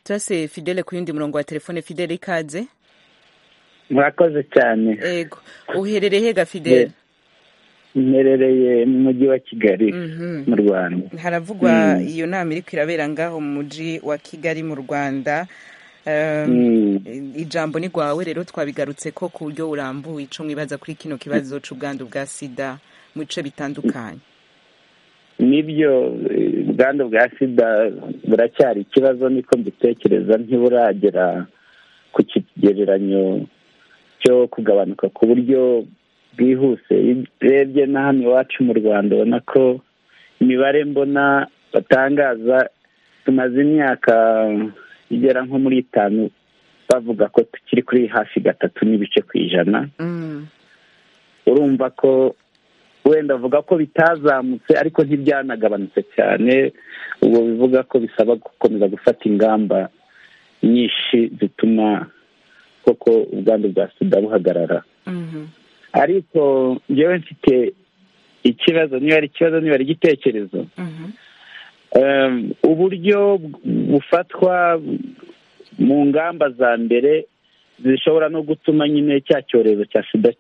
turase fidele ku yindi murongo wa telefone fidele ikaze murakoze cyane yego uherereye hega fidele mperereye mu mujyi wa kigali mu rwanda haravugwa iyo nama iri irabera ngaho mu mujyi wa kigali mu rwanda ijambo ni rwawe rero twabigarutse ko ku buryo burambuye icyo mwibaza kuri kino kibazo cy'ubwandu bwa sida mu bice bitandukanye nibyo ubwandu bwa sida buracyari ikibazo niko mbitekereza ntiburagera ku kigereranyo cyo kugabanuka ku buryo bwihuse urebye na hano iwacu mu rwanda ubona ko imibare mbona batangaza tumaze imyaka igera nko muri itanu bavuga ko tukiri kuri hafi gatatu n'ibice ku ijana urumva ko wenda avuga ko bitazamutse ariko ntibyanagabanutse cyane ubwo bivuga ko bisaba gukomeza gufata ingamba nyinshi zituma koko ubwandu bwa sida buhagarara ariko njyewe mfite ikibazo niba ari ikibazo niba ari igitekerezo uburyo bufatwa mu ngamba za mbere zishobora no gutuma nyine cya cyorezo cya sida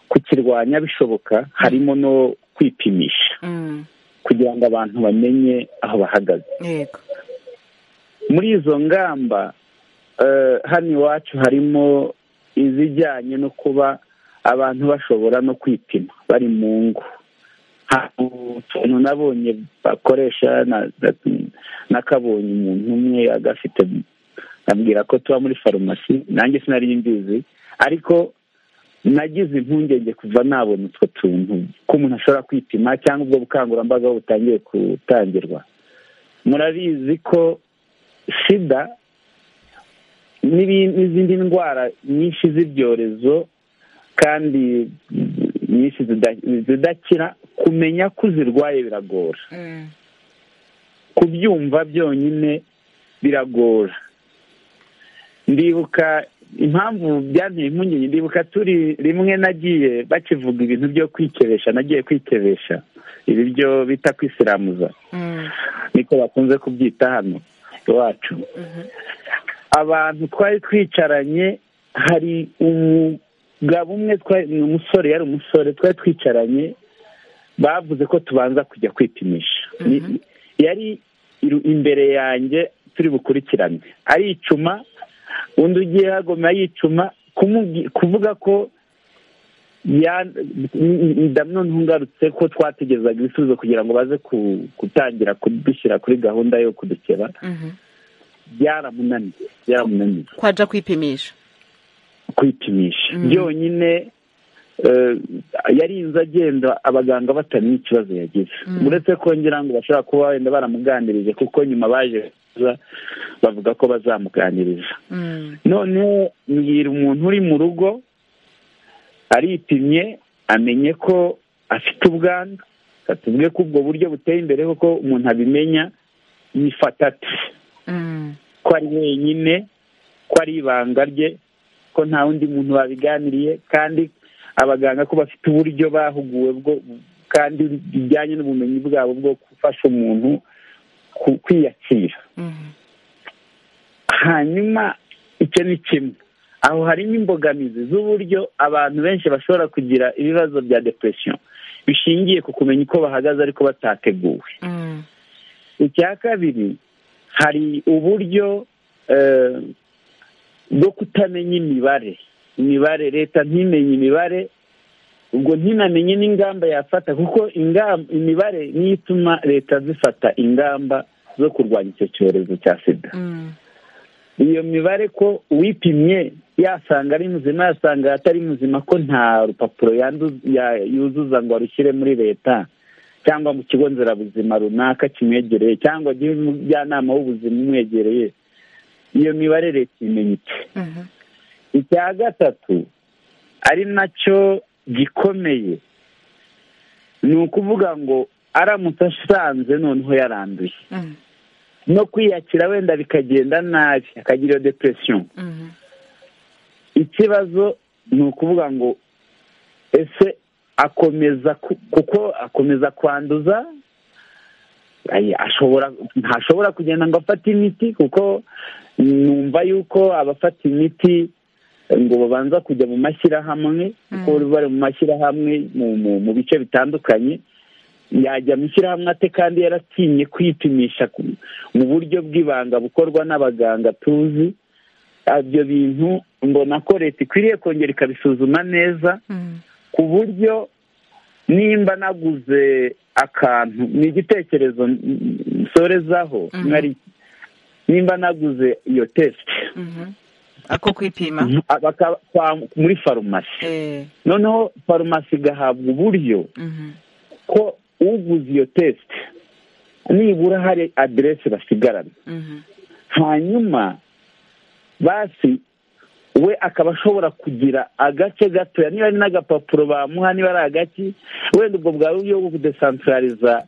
kukirwanya bishoboka harimo no kwipimisha kugira ngo abantu bamenye aho bahagaze muri izo ngamba hano iwacu harimo izijyanye no kuba abantu bashobora no kwipima bari mu ngo utuntu nabonye bakoresha nakabonye umuntu umwe agafite ambwira ko tuba muri farumasi nanjye sinari mbizi ariko nagize impungenge kuva nabona utwo tuntu ko umuntu ashobora kwipima cyangwa ubwo bukangurambaga butangiye gutangirwa murabizi ko sida n'izindi ndwara nyinshi z'ibyorezo kandi nyinshi zidakira kumenya ko uzirwaye biragora kubyumva byonyine biragora ndibuka impamvu byanteye impungenge ndibuka turi rimwe nagiye bakivuga ibintu byo kwikebesha nagiye kwikebesha ibi byo bita kwisiramuza niko bakunze kubyita hano iwacu abantu twari twicaranye hari umugabo umwe ni umusore yari umusore twari twicaranye bavuze ko tubanza kujya kwipimisha yari imbere yanjye turi bukurikirane aricuma undi ugiye hagoma yicuma kuvuga ko noneho ngarutse ko twategerezaga ibisubizo kugira ngo baze gutangira kudushyira kuri gahunda yo kudukeba byaramunaniye byaramunaniye kwaja kwipimisha kwipimisha byonyine yarinze agenda abaganga batamenya ikibazo yagize uretse ko ngira ngo bashobora kuba wenda baramuganirije kuko nyuma baje bavuga ko bazamuganiriza noneho mbwira umuntu uri mu rugo aripimye amenye ko afite ubwandu tuvuge ko ubwo buryo buteye imbere kuko umuntu abimenya yifata ati ko ari wenyine ko ari ibanga rye ko nta wundi muntu babiganiriye kandi abaganga ko bafite uburyo bahuguwe bwo kandi bijyanye n'ubumenyi bwabo bwo gufasha umuntu kwiyakira hanyuma icyo ni kimwe aho harimo imbogamizi z'uburyo abantu benshi bashobora kugira ibibazo bya depression bishingiye ku kumenya uko bahagaze ariko batateguwe icya kabiri hari uburyo bwo kutamenya imibare imibare leta ntimenye imibare ubwo ntinamenye n'ingamba yafata kuko imibare niyo ituma leta zifata ingamba zo kurwanya icyo cyorezo cya sida iyo mibare ko uwipimye yasanga ari muzima yasanga atari muzima ko nta rupapuro yuzuza ngo arushyire muri leta cyangwa mu kigo nderabuzima runaka kimwegereye cyangwa agihe umujyanama w'ubuzima umwegereye iyo mibare leta imenyetse icya gatatu ari nacyo gikomeye ni ukuvuga ngo aramutse asanze noneho yaranduye no kwiyakira wenda bikagenda nabi akagira iyo depression ikibazo ni ukuvuga ngo ese akomeza kuko akomeza kwanduza ashobora ntashobora kugenda ngo afate imiti kuko numva yuko abafata imiti ngo babanza kujya mu mashyirahamwe kuko bari mu mashyirahamwe mu bice bitandukanye yajya mu ishyirahamwe ate kandi yaratinye kwipimisha mu buryo bw'ibanga bukorwa n'abaganga tuzi ibyo bintu mbona ko leta ikwiriye kongera ikabisuzuma neza ku buryo nimba naguze akantu ni igitekerezo nsorezaho mwari nimba naguze iyo tesite ako kwipima muri farumasi noneho farumasi igahabwa uburyo ko uguze iyo tesite nibura hari aderesi basigarana hanyuma basi we akaba ashobora kugira agace gatoya niba ari n'agapapuro bamuha niba ari agaki wenda ubwo bwawe uburyo bwo kudesantarariza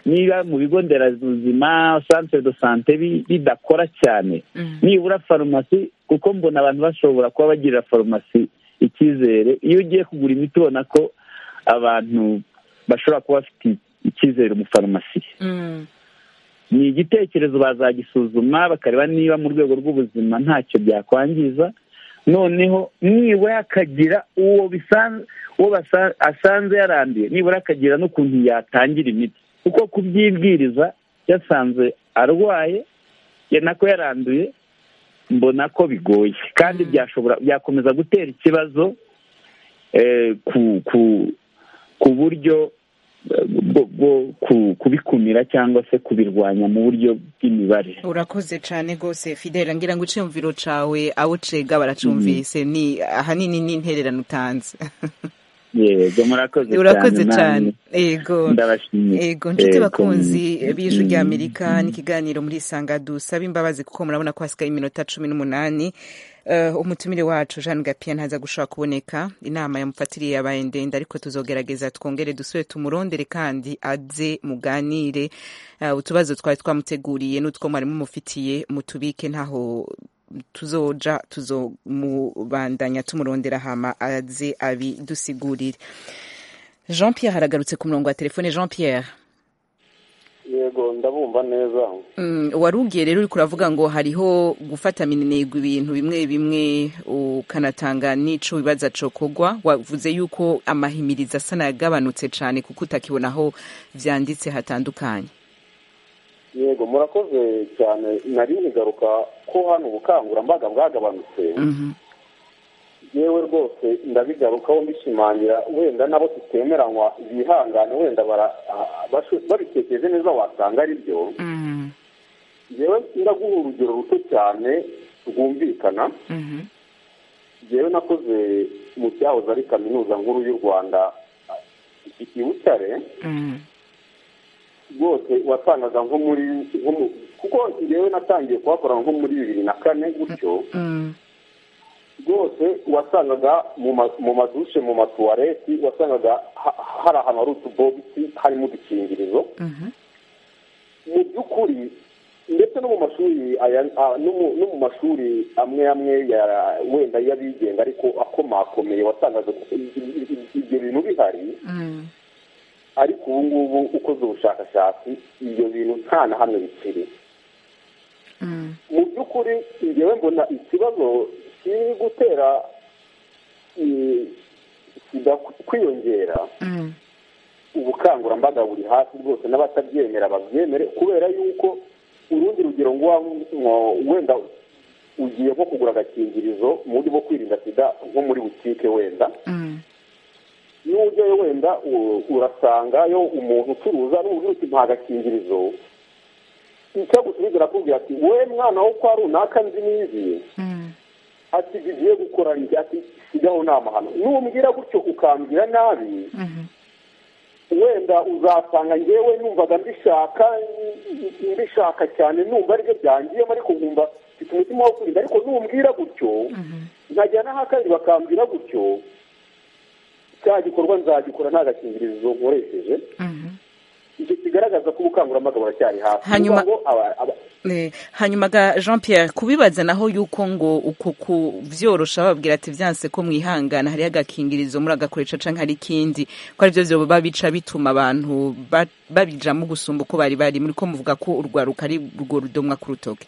niba mu bigo nderabuzima santire do sante bidakora cyane nibura farumasi kuko mbona abantu bashobora kuba bagirira farumasi icyizere iyo ugiye kugura imiti ubona ko abantu bashobora kuba bafite icyizere umufarumasiye ni igitekerezo bazagisuzuma bakareba niba mu rwego rw'ubuzima ntacyo byakwangiza noneho nibura akagira uwo uwo asanze yaranduye nibura akagira n'ukuntu yatangira imiti kuko kubyibwiriza yasanze arwaye nako yaranduye mbona ko bigoye kandi byashobora byakomeza gutera ikibazo ku buryo bwo kubikumira cyangwa se kubirwanya mu buryo bw'imibare urakoze cyane rwose fidela ngira ngo icyumviro cyawe abo cega baracumvise ni ahanini ni intererano utanze yego murakoze cyane yego yego nshuti bakunzi b'ijwi ry'amerika n'ikiganiro muri isanga dusaba imbabazi kuko murabona ko hasigaye iminota cumi n'umunani umutumire wacu jean gapiya ntaza gushobora kuboneka inama yamufatiriye yabaye ndende ariko tuzogerageza twongere dusubire tumurondere kandi aze muganire utubazo twari twamuteguriye n'utwo mwari mumufitiye mutubike ntaho tuzoja tuzomubandanya tumurondera hama aze abidusigurire jean pierre haragarutse ku murongo wa telefone jean pierre yego ndabumva neza wari ugiye rero uri kuravuga ngo hariho gufata minenegwa ibintu bimwe bimwe ukanatanga n'ico bibaza cokogwa wavuze yuko amahimiriza asa nayagabanutse cyane kuko utakibona aho vyanditse hatandukanye yego murakoze cyane nari nigaruka ko hano ubukangurambaga bwagabanutse yewe rwose ndabigarukaho mbishimangira wenda nabo tutemeranywa bihangane wenda babitekereje neza wasanga ari byo yewe ndaguha urugero ruto cyane rwumvikana yewe nakoze mu cyahoze ari kaminuza nkuru y'u rwanda i butare rwose wasangaga nko muri kuko yewe natangiye kuhakora nko muri bibiri na kane gutyo rwose wasangaga mu madushe mu matuwareti wasangaga hari ahantu hari utubogisi harimo udukingirizo mu by'ukuri ndetse no mu mashuri no mu mashuri amwe amwe wenda y'abigenga ariko akomakomeye wasangaga ibyo bintu bihari ariko ubu ngubu ukoze ubushakashatsi ibyo bintu nta na hamwe bikiri mu by'ukuri ngewe mbona ikibazo kiri gutera sida kwiyongera ubukangurambaga buri hasi rwose n'abatabyemera babyemere kubera yuko urundi rugero ngo wenda ugiye nko kugura agakingirizo mu buryo bwo kwirinda sida nko muri butike wenda n'uburyo wenda urasangayo umuntu ucuruza n'ubucuruzi nta gakingirizo icyo gusubiza arakubwira ati wowe mwana wo kwa runaka nzi n'izi ati igiye gukora njye ati sigaho nta mahano numbwira gutyo ukambwira nabi wenda uzasanga ngewe numvaga mbishaka mbishaka cyane numva aribyo byangiyemo ariko nkumva mfite umutima wo kwirinda ariko numbwira gutyo nkajya n'ahakandi bakambwira gutyo cya gikorwa nzagikora nta gakingirizo nkoresheje icyo kigaragaza ko ubukangurambaga buracyari hasi hanyuma hanyuma ga jean pierre kubibaza naho yuko ngo uku kubyorosha bababwira ati byanse ko mwihangana hariho agakingirizo muragakoresha cyangwa hari ikindi ko aribyo byo baba bica bituma abantu babijamo gusumba uko bari bari muri ko muvuga ko urwaruka ari urwo rudomwa ku rutoki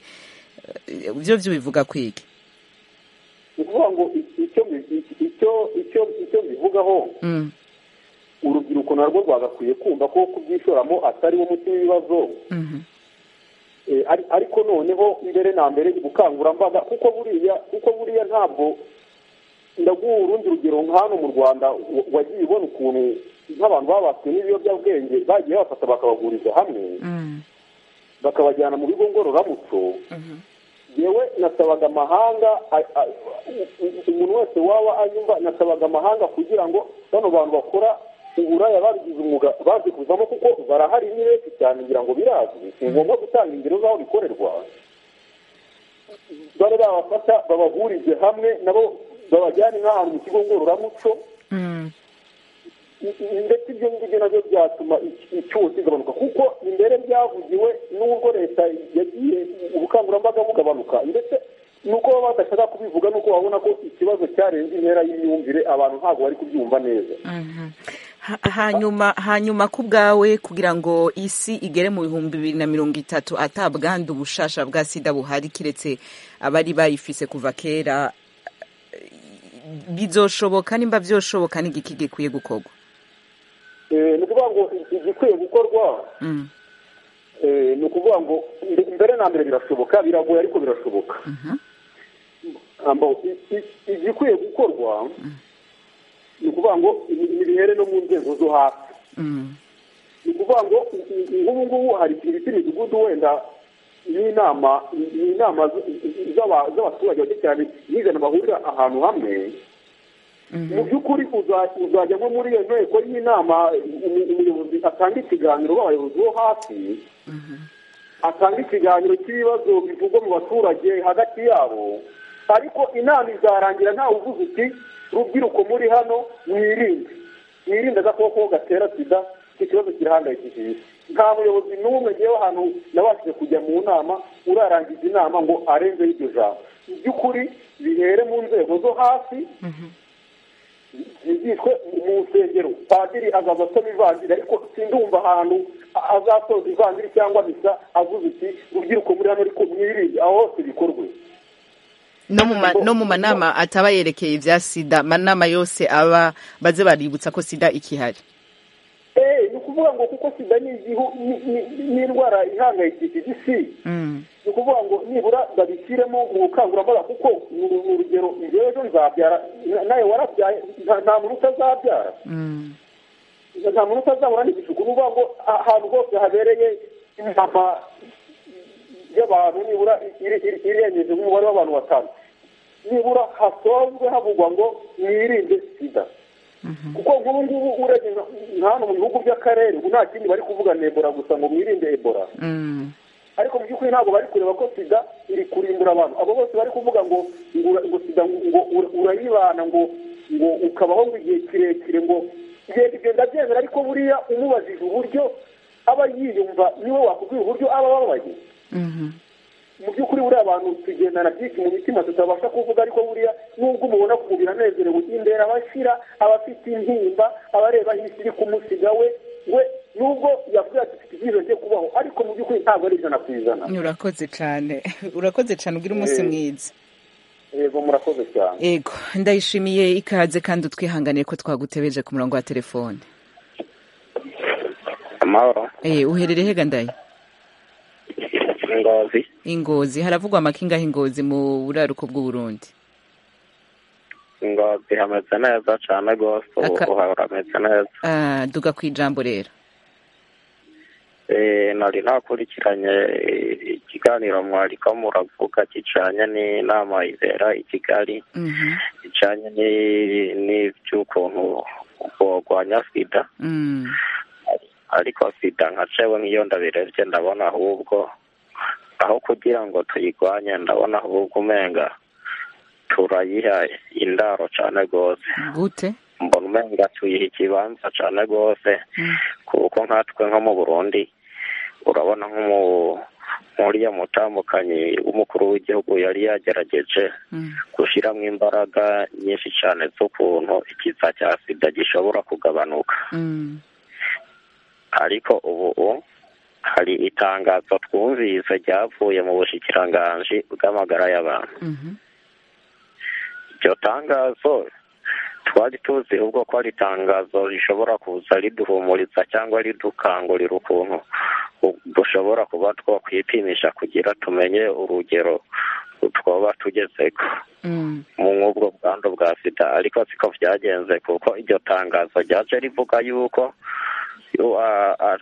byo byo bivuga kwiga ni ukuvuga ngo icyo mbivugaho urubyiruko narwo rwagakwiye kumva ko kubyishoramo atari wo muti w'ibibazo ariko noneho mbere na mbere ubukangurambaga kuko buriya kuko buriya ntabwo ndaguha urundi rugero hano mu rwanda wagiye ubona ukuntu nk'abantu babaswe n'ibiyobyabwenge bagiye babafata bakabaguriza hamwe bakabajyana mu bigo ngororamuco yewe nasabaga amahanga umuntu wese waba anyumva nasabaga amahanga kugira ngo bano bantu bakora uburaya babigize umwuga bazi kuzamo kuko barahari ni benshi cyane ngira ngo birazwi si ngombwa gutanga ingero z'aho bikorerwa bare babafata babahurize hamwe nabo babajyane nk'ahantu mu kigo ngororamuco ndetse ibyo ngibyo nabyo byatuma icyuho kigabanuka kuko imbere byavugiwe n'ubwo leta yagiye ubukangurambaga bugabanuka ndetse nuko baba badashaka kubivuga nuko babona ko ikibazo cyarenze intera y'imyumvire abantu ntabwo bari kubyumva neza hanyuma hanyuma ku bwawe kugira ngo isi igere mu bihumbi bibiri na mirongo itatu atabwandu ubushasha bwa sida buhari keretse abari bayifise kuva kera bizoshoboka nimba byoshoboka n'igiki gikwiye gukorwa ni ukuvuga ngo igikwiye gukorwa ni ukuvuga ngo mbere na mbere birashoboka biragoye ariko birashoboka igikwiye gukorwa ni ukuvuga ngo nibihere no mu nzego zo hasi ni ukuvuga ngo nk'ubu ngubu hari ikintu kiri imidugudu wenda n'inama inama z'abaturage bake cyane n'ijana bahurira ahantu hamwe mu by'ukuri uzajya nko muri iyo nteko y'inama umuyobozi atanga ikiganiro w'abayobozi bo hasi atanga ikiganiro cy'ibibazo bivugwa mu baturage hagati yabo ariko inama izarangira ntawe uvuze uti rubyiruko muri hano mwirinde mwirinde agakoko gatera sida iki kibazo kirahangayikishije nta muyobozi n'umwe ngewe ahantu nabashije kujya mu nama urarangiza inama ngo arenzeho iryo jambo mu by'ukuri bihere mu nzego zo hasi zigishwe mu nsengero padiri azaza asoma ivangira ariko sindumva ahantu azasoza ivangira cyangwa misa avuze uti rubyiruko muri hano ariko mwirinde aho hose bikorwe no mu manama ataba yerekeye ibya sida amanama yose aba baze baributsa ko sida ikihari ni ukuvuga ngo kuko sida ni indwara ihangayikishije isi ni ukuvuga ngo nibura babishyiremo mu bukangurambaga kuko ni urugero ngewe ejo nzabyara nawe warabyaye nta muntu utazabyara nta muntu utazahura n'igishuko ni ukuvuga ngo ahantu hose habereye inama y'abantu nibura irengeje umubare w'abantu batanu nibura hasanzwe havugwa ngo mwirinde sida kuko nk'ubu ngubu urebye nka hano mu bihugu by'akarere ubu nta kindi bari kuvuga ni ebora gusa ngo mwirinde ebora ariko mu by'ukuri ntabwo bari kureba ko sida iri kurimbura abantu abo bose bari kuvuga ngo ngo sida ngo urayibana ngo ngo ukabaho ngo igihe kirekire ngo ibyo ndabyemera ariko buriya umubajije uburyo aba yiyumva niwe wakubwira uburyo aba ababaye mu by'ukuri buriya abantu tugendana byinshi mu mitima tutabasha kuvuga ariko buriya nubwo umubona kumubiri anezerewe imbere abashyira abafite intimba abareba isi iri kumusiga we we nubwo yavuze ati mfite ibyiza byo kubaho ariko mu by'ukuri ntabwo ari ijana ku ijana urakoze cyane urakoze cyane ugira umunsi mwiza yego murakoze cyane yego ndayishimiye ikaze kandi utwihanganiye ko twagutebeje ku murongo wa telefone amahoro uherereye hega ndaye ingozi ingozi haravugwa amakinga y'ingozi mu buraruko bw'uburundi ingozi hameze neza cyane rwose ubu harameze neza duga ku ijambo rero nari nakurikiranye ikiganiro mwariko muravuga kijanye n'inama ibera i kigali kijanye n'ivy'ukuntu bogwanya sida ariko sida nka jewe nk'iyo ndabirebye ndabona ahubwo aho kugira ngo tuyigwanye ndabona ahubwo umenga turayiha indaro cyane rwose gute mbona umenga tuyiha ikibanza cyane rwose kuko nkatwe nko mu burundi urabona nk'umu nkuriya mutambukanyi w'umukuru w'igihugu yari yagerageje gushyiramo imbaraga nyinshi cyane z'ukuntu ikiza cya sida gishobora kugabanuka ariko ubu hari itangazo twumvise ryavuye mu bushikiranganji bw'amagara y'abantu iryo tangazo twari tuzi ubwo ko ari itangazo rishobora kuza riduhumuriza cyangwa ridukangurira ukuntu dushobora kuba twakwipimisha kugira tumenye urugero twoba tugezeko nk'ubwo bwandu bwa sida ariko siko byagenze kuko iryo tangazo ryaje rivuga yuko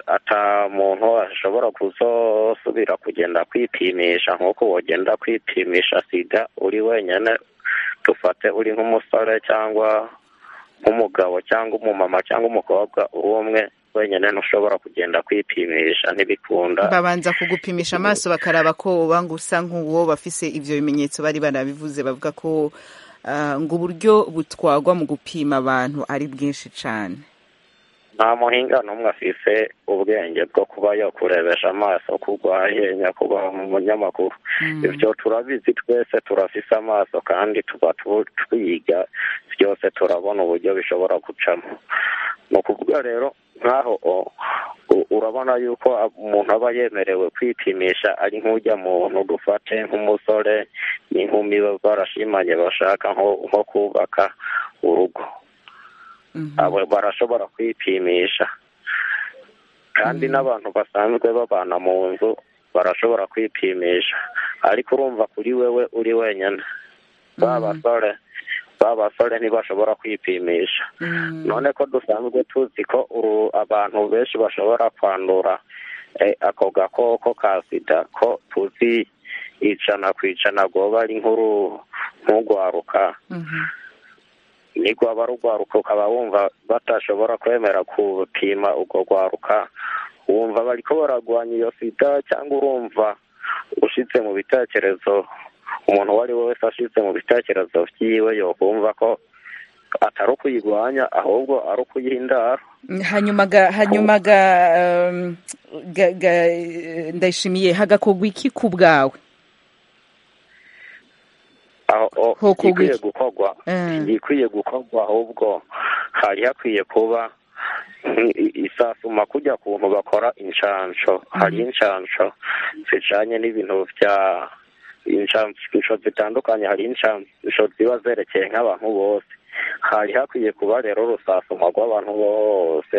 ata muntu ashobora kuzosubira kugenda kwipimisha nk'uko wagenda kwipimisha sida uri wenyine dufate uri nk'umusore cyangwa nk'umugabo cyangwa umumama cyangwa umukobwa uri umwe wenyine ntushobora kugenda kwipimisha ntibikunda babanza kugupimisha amaso bakaraba ko ubanga usa nk'uwo bafise ibyo bimenyetso bari barabivuze bavuga ko ngo uburyo butwagwa mu gupima abantu ari bwinshi cyane nta muhinga n'umwe afise ubwenge bwo kuba yakurebesha amaso ko urwaye nyakubaha mu munyamakuru ibyo turabizi twese turafise amaso kandi tuba twiga byose turabona uburyo bishobora gucamo ni ukuvuga rero nk'aho urabona yuko umuntu aba yemerewe kwipimisha ari nk'ujya muntu dufate nk'umusore n'inkumi barashimanye bashaka nko kubaka urugo abo barashobora kwipimisha kandi n'abantu basanzwe babana mu nzu barashobora kwipimisha ariko urumva kuri wewe uri wenyine basore basore ntibashobora kwipimisha none ko dusanzwe tuzi ko abantu benshi bashobora kwandura ako gakoko ka sida ko tuzi ijana ku ijana rwoba ari nk'uru nk'urwaruka nirwaba rugwaruka ukaba wumva batashobora kwemera gupima urwo rwaruka wumva bari ko baragwanya iyo sida cyangwa urumva ushyitse mu bitekerezo umuntu uwo ari we wese ashyitse mu bitekerezo byiwe yokumva ko atari ukuyigwanya ahubwo ari ukuyiha indaro hanyuma ga hanyuma ga ndayishimiye hagakorwa iki ku bwawe ikwiye gukorwa ikwiye gukorwa ahubwo hari hakwiye kuba isasuma kujya kuntu bakora inshansho hari inshansho zijanye n'ibintu bya inshansho zitandukanye hari inshansho ziba zerekeye nk'abantu bose hari hakwiye kuba rero urusasuma rw'abantu bose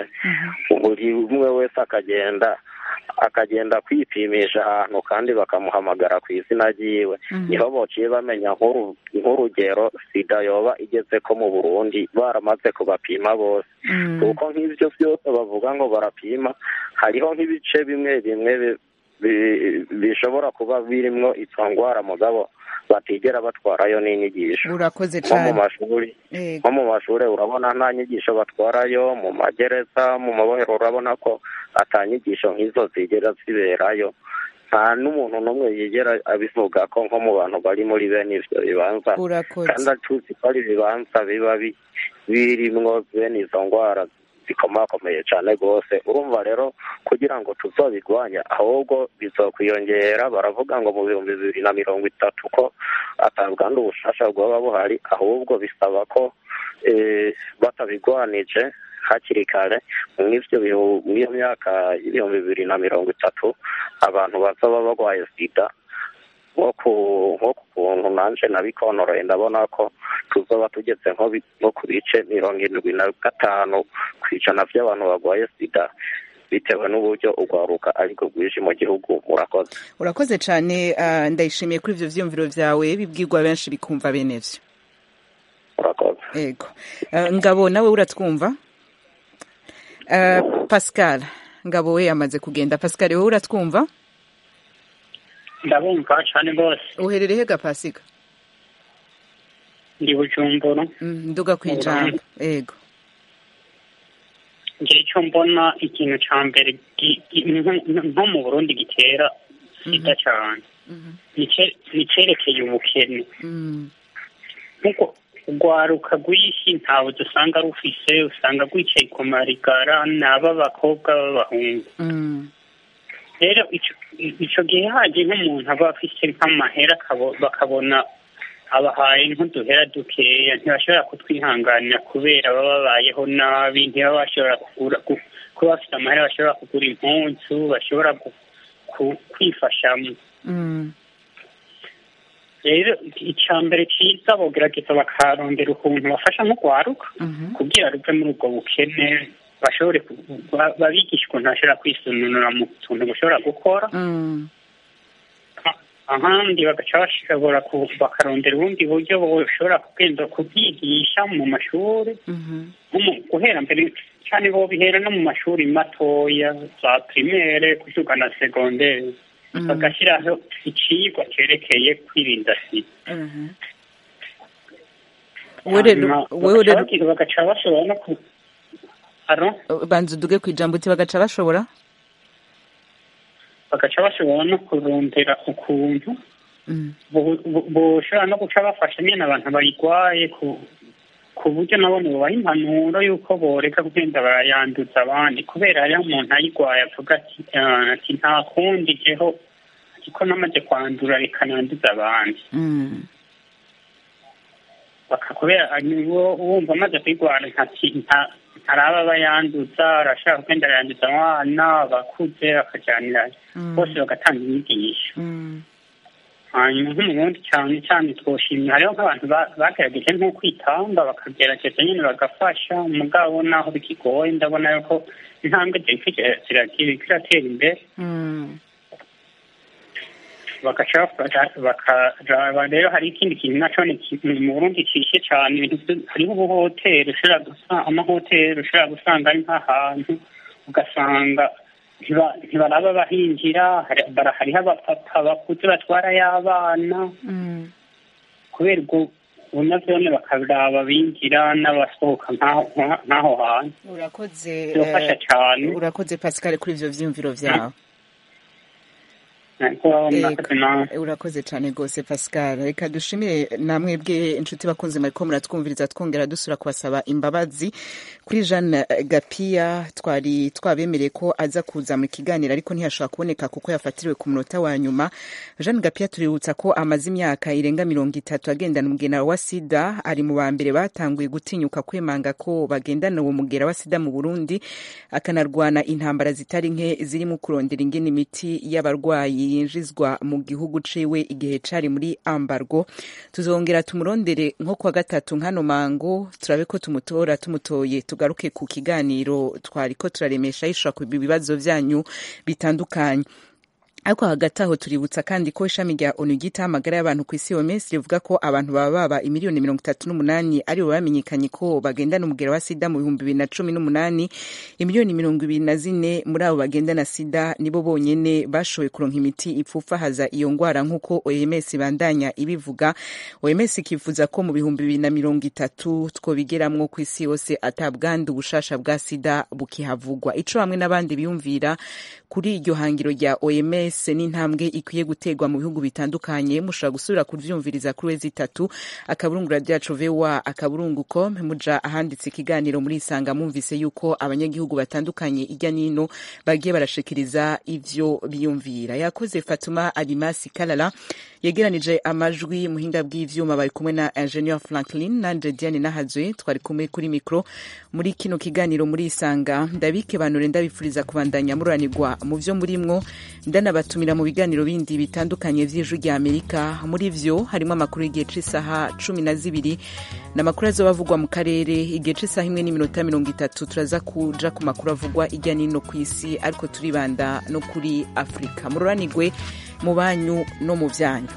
buri umwe wese akagenda akagenda kwipimisha ahantu kandi bakamuhamagara ku izina ryiwe niho bociye bamenya nk'urugero sida yoba igeze ko mu burundi baramaze kubapima bose kuko nk'ibyo byose bavuga ngo barapima hariho nk'ibice bimwe bimwe bishobora kuba birimo izo ndwara mugabo batigera batwarayo n'inyigisho urakoze cyane nko mu mashuri urabona nta nyigisho batwarayo mu magereza mu mabohero urabona ko atanyigisho nk'izo zigera ziberayo nta n'umuntu n'umwe yigera abivuga ko nko mu bantu bari muri bene ibyo bibanza kandi acuzi ko ari ibibanza biba birimwo bene izo ndwara zikomakomeye cyane rwose urumva rero kugira ngo tuzabigwanye ahubwo bizokwiyongera baravuga ngo mu bihumbi bibiri na mirongo itatu ko atabwa n'ubufasha bwaba buhari ahubwo bisaba ko batabigwanije hakiri kare iyo myaka y'ibihumbi bibiri na mirongo itatu abantu bazaba barwaye sida nko ku kuntu nanjye nabikonoreye ndabona ko tuzaba tugeze nko ku bice mirongo irindwi na gatanu ku ijana by'abantu barwaye sida bitewe n'uburyo urwaruka ariko rwije mu gihugu murakoze urakoze cyane ndayishimiye kuri ibyo byiyumviro byawe bibwirwa benshi bikumva bene byo urakoze yego ngabo nawe uratwumva pascal ngabo we yamaze kugenda pascal wowe uratwumva ndabumva cyane rwose uherereye hega pasiga ndi bujumbura nduga ku ijambo yego njye icyo mbona ikintu cya mbere nko mu burundi gitera sida cyane nicyerekeye ubukene nk'uko urwaruka rw'isi ntawe dusanga rufise usanga rwicaye ku marigara ni ab'abakobwa b'abahungu rero icyo gihe hagiye nk'umuntu aba afite nk'amahera bakabona abahaye nk'uduhera dukeya ntibashobora kutwihanganira kubera baba babayeho nabi ntibaba bashobora kugura kuba bafite amahera bashobora kugura impunzu bashobora kwifashamo rero icya mbere cyiza bagerageza bakarondera ukuntu bafasha nk'urwaruka kugira ruve muri ubwo bukene bashobore babigisha ukuntu bashobora kwisununura mu tuntu bashobora gukora ahandi bagaca bashobora bakarondera ubundi buryo bushobora kugenda kubyigisha mu mashuri guhera mbere cyane bo bihera no mu mashuri matoya za pirimere kuzuka na segonderi bagashyiraho icyigwa cyerekeye kwirinda sida bagaca bashobora no ku banza uduge ku ijambo uti bagaca bashobora bagaca bashobora no kurondera ukuntu bushobora no guca bafasha nyine abantu bayirwaye ku buryo nabona bubaha impanuro y'uko boreka kugenda barayanduza abandi kubera hariho umuntu ayirwaye avuga ati nta kundi jeho ariko n'amaze kwandura reka nanduza abandi kubera wumva amaze kuyirwara nta hari aba bayanduza arashaka kugenda arayanduza abana abakuze bakajyanira bose bagatanga inyigisho hanyuma nk'umurundi cyane cyane twoshimye hariho nk'abantu bagerageje nko kwitanga bakagerageza nyine bagafasha mugabo naho bikigoye ndabona yuko intambwe ziratera imbere bagaca bakaraba rero hari ikindi kintu nacyo ni mu burundi kishe cyane hariho ubuhoteri ushobora gusanga amahoteri ushobora gusanga ari nk'ahantu ugasanga ntibaraba bahinjira hariho abapapa bakuze batwara y'abana kubera ubwo bunazone bakaraba binjira n'abasohoka nk'aho hantu urakoze birafasha cyane urakoze pascal kuri ibyo byiyumviro byawe urakoze cyane rwose pascal reka dushimire namwebwe inshuti bakunze mariko muratwumviriza twongera dusura kubasaba imbabazi kuri jean gapiya twari twabemereye ko aza kuza mu kiganiro ariko ntiyashobora kuboneka kuko yafatiriwe ku munota wa nyuma jean gapiya tuributsa ko amaze imyaka irenga mirongo itatu agendana umugera wa sida ari mu ba mbere batanguye gutinyuka kwemanga ko bagendana uwo mugera wa sida mu burundi akanarwana intambara zitari nke zirimo kurondera ingene imiti y'abarwayi yinjizwa mu gihugu ciwe igihe cari muri ambargo tuzongera tumurondere nko kwa gatatu nkano mango turabe ko tumutora tumutoye tugaruke ku kiganiro twariko turaremesha yishura ku bibazo vyanyu bitandukanye ariko hagati aho tuributsa kandi ko ishami rya onu ryitaho amagara y'abantu ku isi oms rivuga ko abantu baba baba imiliyoni mirongo itatu n'umunani aribo bamenyekanye ko bagendana umugera wa sida mu bihumbi bibiri na cumi n'umunani imiliyoni mirongo ibiri na zine muri abo bagendana sida nibo bonyene bashoboye kuronka imiti ipfufahaza iyo ngwara nk'uko oms ibandanya ibivuga oms ikifuza ko mu bihumbi bibiri na mirongo itatu twobigeramwo ku isi yose atabwandu ubushasha bwa sida bukihavugwa ico hamwe n'abandi biyumvira kuri iryo hangiro rya oms mbese ni intambwe ikwiye gutegwa mu bihugu bitandukanye mushobora gusubira kubyumviriza kuri wezi itatu akaburungura ryacu vewa akaburunguko muja ahanditse ikiganiro muri isanga mwumvise yuko abanyagihugu batandukanye ijya n'ino bagiye barashikiriza ibyo biyumvira yakoze fatuma alimasi kalala yegeranije amajwi muhinga bw'ivyuma bari kumwe na ingenieur franklin nanje diane nahazwe twari kumwe kuri mikro muri kino kiganiro muri isanga ndabikebanure ndabifuriza kubandanya mururanirwa mu vyo murimwo ndanabatumira mu biganiro bindi bitandukanye vy'ijwi rya amerika muri vyo harimo amakuru y'igihe c'isaha cumi na zibiri namakuru azobavugwa mu karere igihe c'isaha imwe n'iminota mirongo itatu turaza kuja ku makuru avugwa ijya n'ino ku isi ariko turibanda no kuri afurika mururanirwe mu banyu no mu byanyu